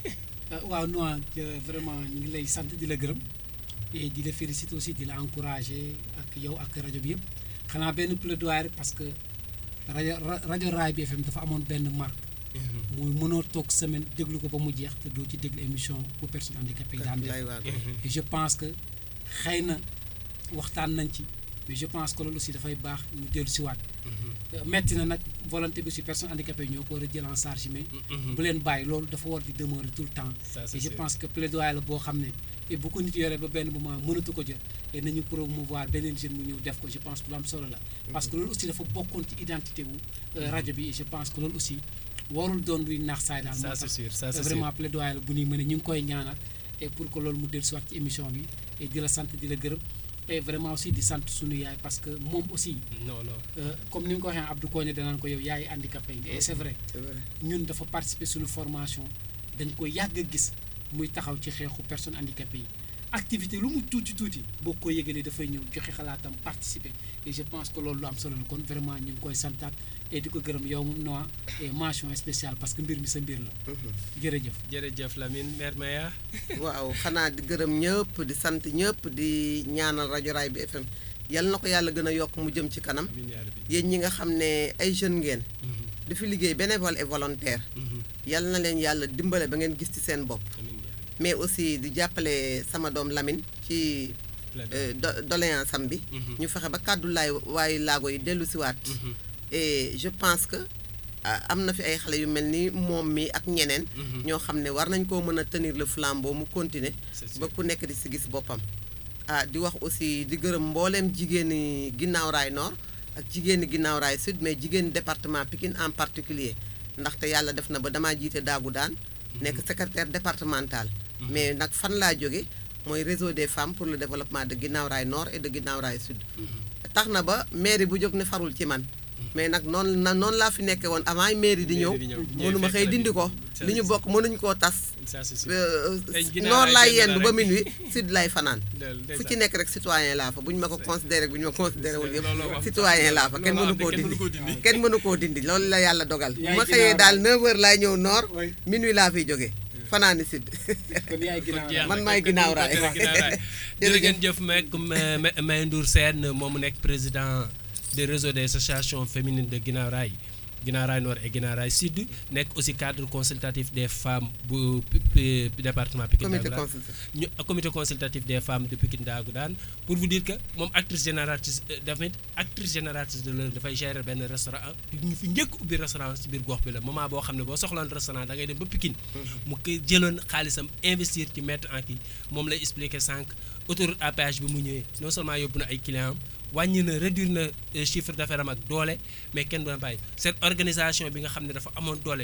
ah waaw Noa euh, vraiment ñu ngi lay sant di la gërëm et di la féliciter aussi di la encourager ak yow ak rajo bi yëpp xanaa benn plaidoyer rek parce que rajo ra- rajo Raay bi FM dafa amoon benn marque muy mënoo toog semaine déglu ko ba mu jeex te doo ci déglu émission bu personne handicapée yi daan def lay waago et je pense que xëy na waxtaan nañ ci mais je pense que loolu aussi dafay baax ñu dellu si waat metti na nag volonté bi aussi personne handicapée yi ñoo ko war a jël en charge mais bu leen bàyyi loolu dafa war di demeurer tout le temps Ça, c'est et je sûr. pense que plaidoyer la boo xam ne et bu ko nit yoree ba benn moment mënatu ko jël et nañu promouvoir beneen jeune mu ñëw def ko je pense que lu am solo la parce que loolu aussi dafa bokkoon ci identité wu euh, rajo bi et je pense que loolu aussi warul doon luy naax saay daal Ça, moo c'est tax sûr, ça, c'est vraiment plaidoyer la bu ñuy mën a ñu ngi koy ñaanal et pour que loolu mu dellu siwaat ci émission bi et di la sant di la gërëm et vraiment aussi di sant suñu yaay parce que moom aussi non non. euh, comme ni nga ko waxee Abdou Koné danaan ko yow yaay handicapé yi et c'est vrai c'est vrai ñun dafa participer suñu formation dañ ko yàgg a gis muy taxaw ci xeexu personnes handicapées yi activité lu mu tuuti tuuti boo ko yëgalee dafay ñëw joxe xalaatam participer et je pense que loolu lu am solo la kon vraiment ñu ngi koy santaat et di ko gërëm yow moom Noa et mention spéciale parce que mbir mi sa mbir la jërëjëf jërëjëf Lamine mère Maya. waaw xanaa di gërëm ñëpp di sant ñëpp di ñaanal rajo Raay bi FM yal na ko yàlla gën a yokk mu jëm ci kanam amiin yaa rabbi. yéen ñi nga xam ne ay jeunes ngeen Mhm, di fi liggéey bénévole et volontaire mhm. yal na leen yàlla dimbale ba ngeen gis ci seen bopp amiin yaa rabbi. mais aussi di jàppale sama doom Lamine ci euh, do- doléance am bi Mhm. ñu fexe ba kàddu laay waaye laago yi dellu siwaat Mhm, et je pense que ah, am na fi ay xale yu mel ni moom mi ak ñeneen mhm. ñoo xam ne war nañ koo mën a tenir le flambeau mu continuer C'est sûr. ba ku nekk di si gis boppam ah di wax aussi di gërëm mbooleem jigéeni ginnaaw raay nord ak jigéeni ginnaaw raay sud mais jigéeni département Pikine en particulier ndaxte yàlla def na ba damaa jiite daagu daan nekk secrétaire départemental mais nag fan laa jóge mooy réseau des femmes pour le développement de ginnaaw raay nord et de ginnaaw raay sud tax na ba mairie bu jóg ne farul ci man mais nag noonu na noonu laa fi nekkee woon avant mairie di ñëw Mairie di ñëw. mënuma xëy dindi ko li ñu bokk mënuñ koo tas ça c'est sûr. Euh, Tey ginnaaw noor raay laay benn la yendu ba rek. minuit sud lay fanaan Del- fu ndeysaan. ci nekk rek citoyen laa fa bu ñu ma ko considéré bu ñu ma considéré wul Looloo yëpp am. citoyen laa fa kenn Looloo mënu am de, koo kenn mënu dindi koo dindi. kenn mënu koo dindi loolu la yàlla dogal bu Yaay ma xëyee ginnaaw daal 9 heures laay ñëw noor Oui. minuit laa fiy jógee fanaani sud kon yaay ginnaaw jeex man na, maay kon ginnaaw kon raay. kon ginnaaw raay. jërë ngeen jëf meek May Ndour Sène moom mu nekk président du réseau des associations féminines de Guinaw Rail Guinaw Rail Nord et Guinaw Rail Sud nekk aussi cadre consultatif des femmes bu pi- pi- département Pikine comité Dagoudane. consultatif ñu comité consultatif des femmes de Pikine Dagoudane pour vous dire que moom actrice génératrice euh, tamit actrice génératrice de l'heure dafay gérer benn restaurant ñu fi njëkk ubbi restaurant ci biir gox bi la moment boo xam ne boo soxlaan restaurant da ngay dem ba Pikine mu koy jëloon xaalisam investir ci mettre en kii moom lay expliquer sànq autoroute à péage bi mu ñëwee non seulement yóbbu na ay clients am wàññi na réduire na euh, chiffre d'affaires am ak doole mais kenn du na bàyyi cette organisation bi nga xam ne dafa amoon doole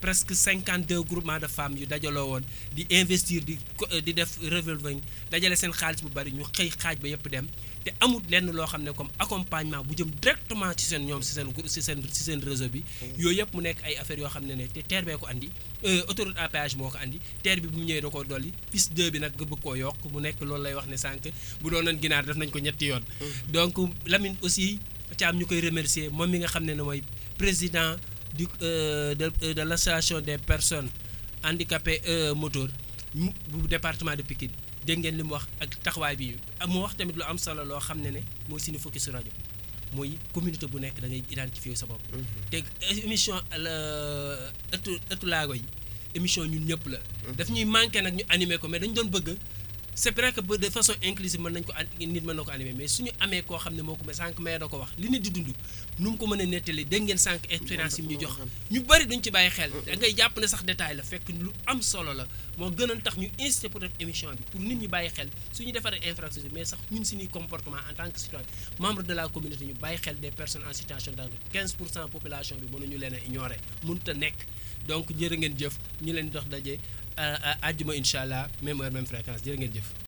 presque cinquante deux groupements de femmes yu dajaloo woon di investir di di def revolving dajale seen xaalis bu bari ñu xëy xaaj ba yëpp dem te amul lenn loo xam ne comme accompagnement bu jëm directement ci seen ñoom ci seen ci seen ci seen réseau bi yooyu yëpp mu nekk ay affaires yoo xam ne ne te TER bee ko andi autoroute à péage moo ko andi TER bi bu mu ñëwee da koo dolli piste 2 bi nag nga bëgg koo yokk mu nekk loolu lay wax ne sànq bu doonoon ginaar def nañ ko ñetti yoon donc Lamine aussi Thiam ñu koy remercier moom mi nga xam ne ne mooy président du de de l'association des personnes handicapées moteur bu département de Pikine dégg ngeen li mu wax ak taxawaay bi mu wax tamit lu am solo loo xam ne ne mooy suñu focus su rajo mooy communauté bu nekk da ngay identifier sa bopp. te émission la ëttu ëttu laago yi émission ñun ñëpp la. daf ñuy manqué nag ñu animer ko mais dañu doon bëgg. c'est vrai que de façon inclusive mën nañ ko nit mën na ko animer mais suñu amee koo xam ne moo ko mais sànq mais da ko wax li nit di dund nu mu ko mën a nettali dégg ngeen sànq expérience yi mu ñu jox ñu bari duñ ci bàyyi xel da ngay jàpp ne sax détail la fekk lu am solo la moo gënoon tax ñu incité pour def émission bi pour nit ñi bàyyi xel suñu defaree infrastructure mais sax ñun suñuy comportement en tant que citoyen membre de la communauté ñu bàyyi xel des personnes en situation de handicap 15 pour cent population bi mënuñu leen a ignorer mënut a nekk donc jërë ngeen jëf ñu leen dox daje àjjuma incha allah même heure même fréquence jërë ngeen jëf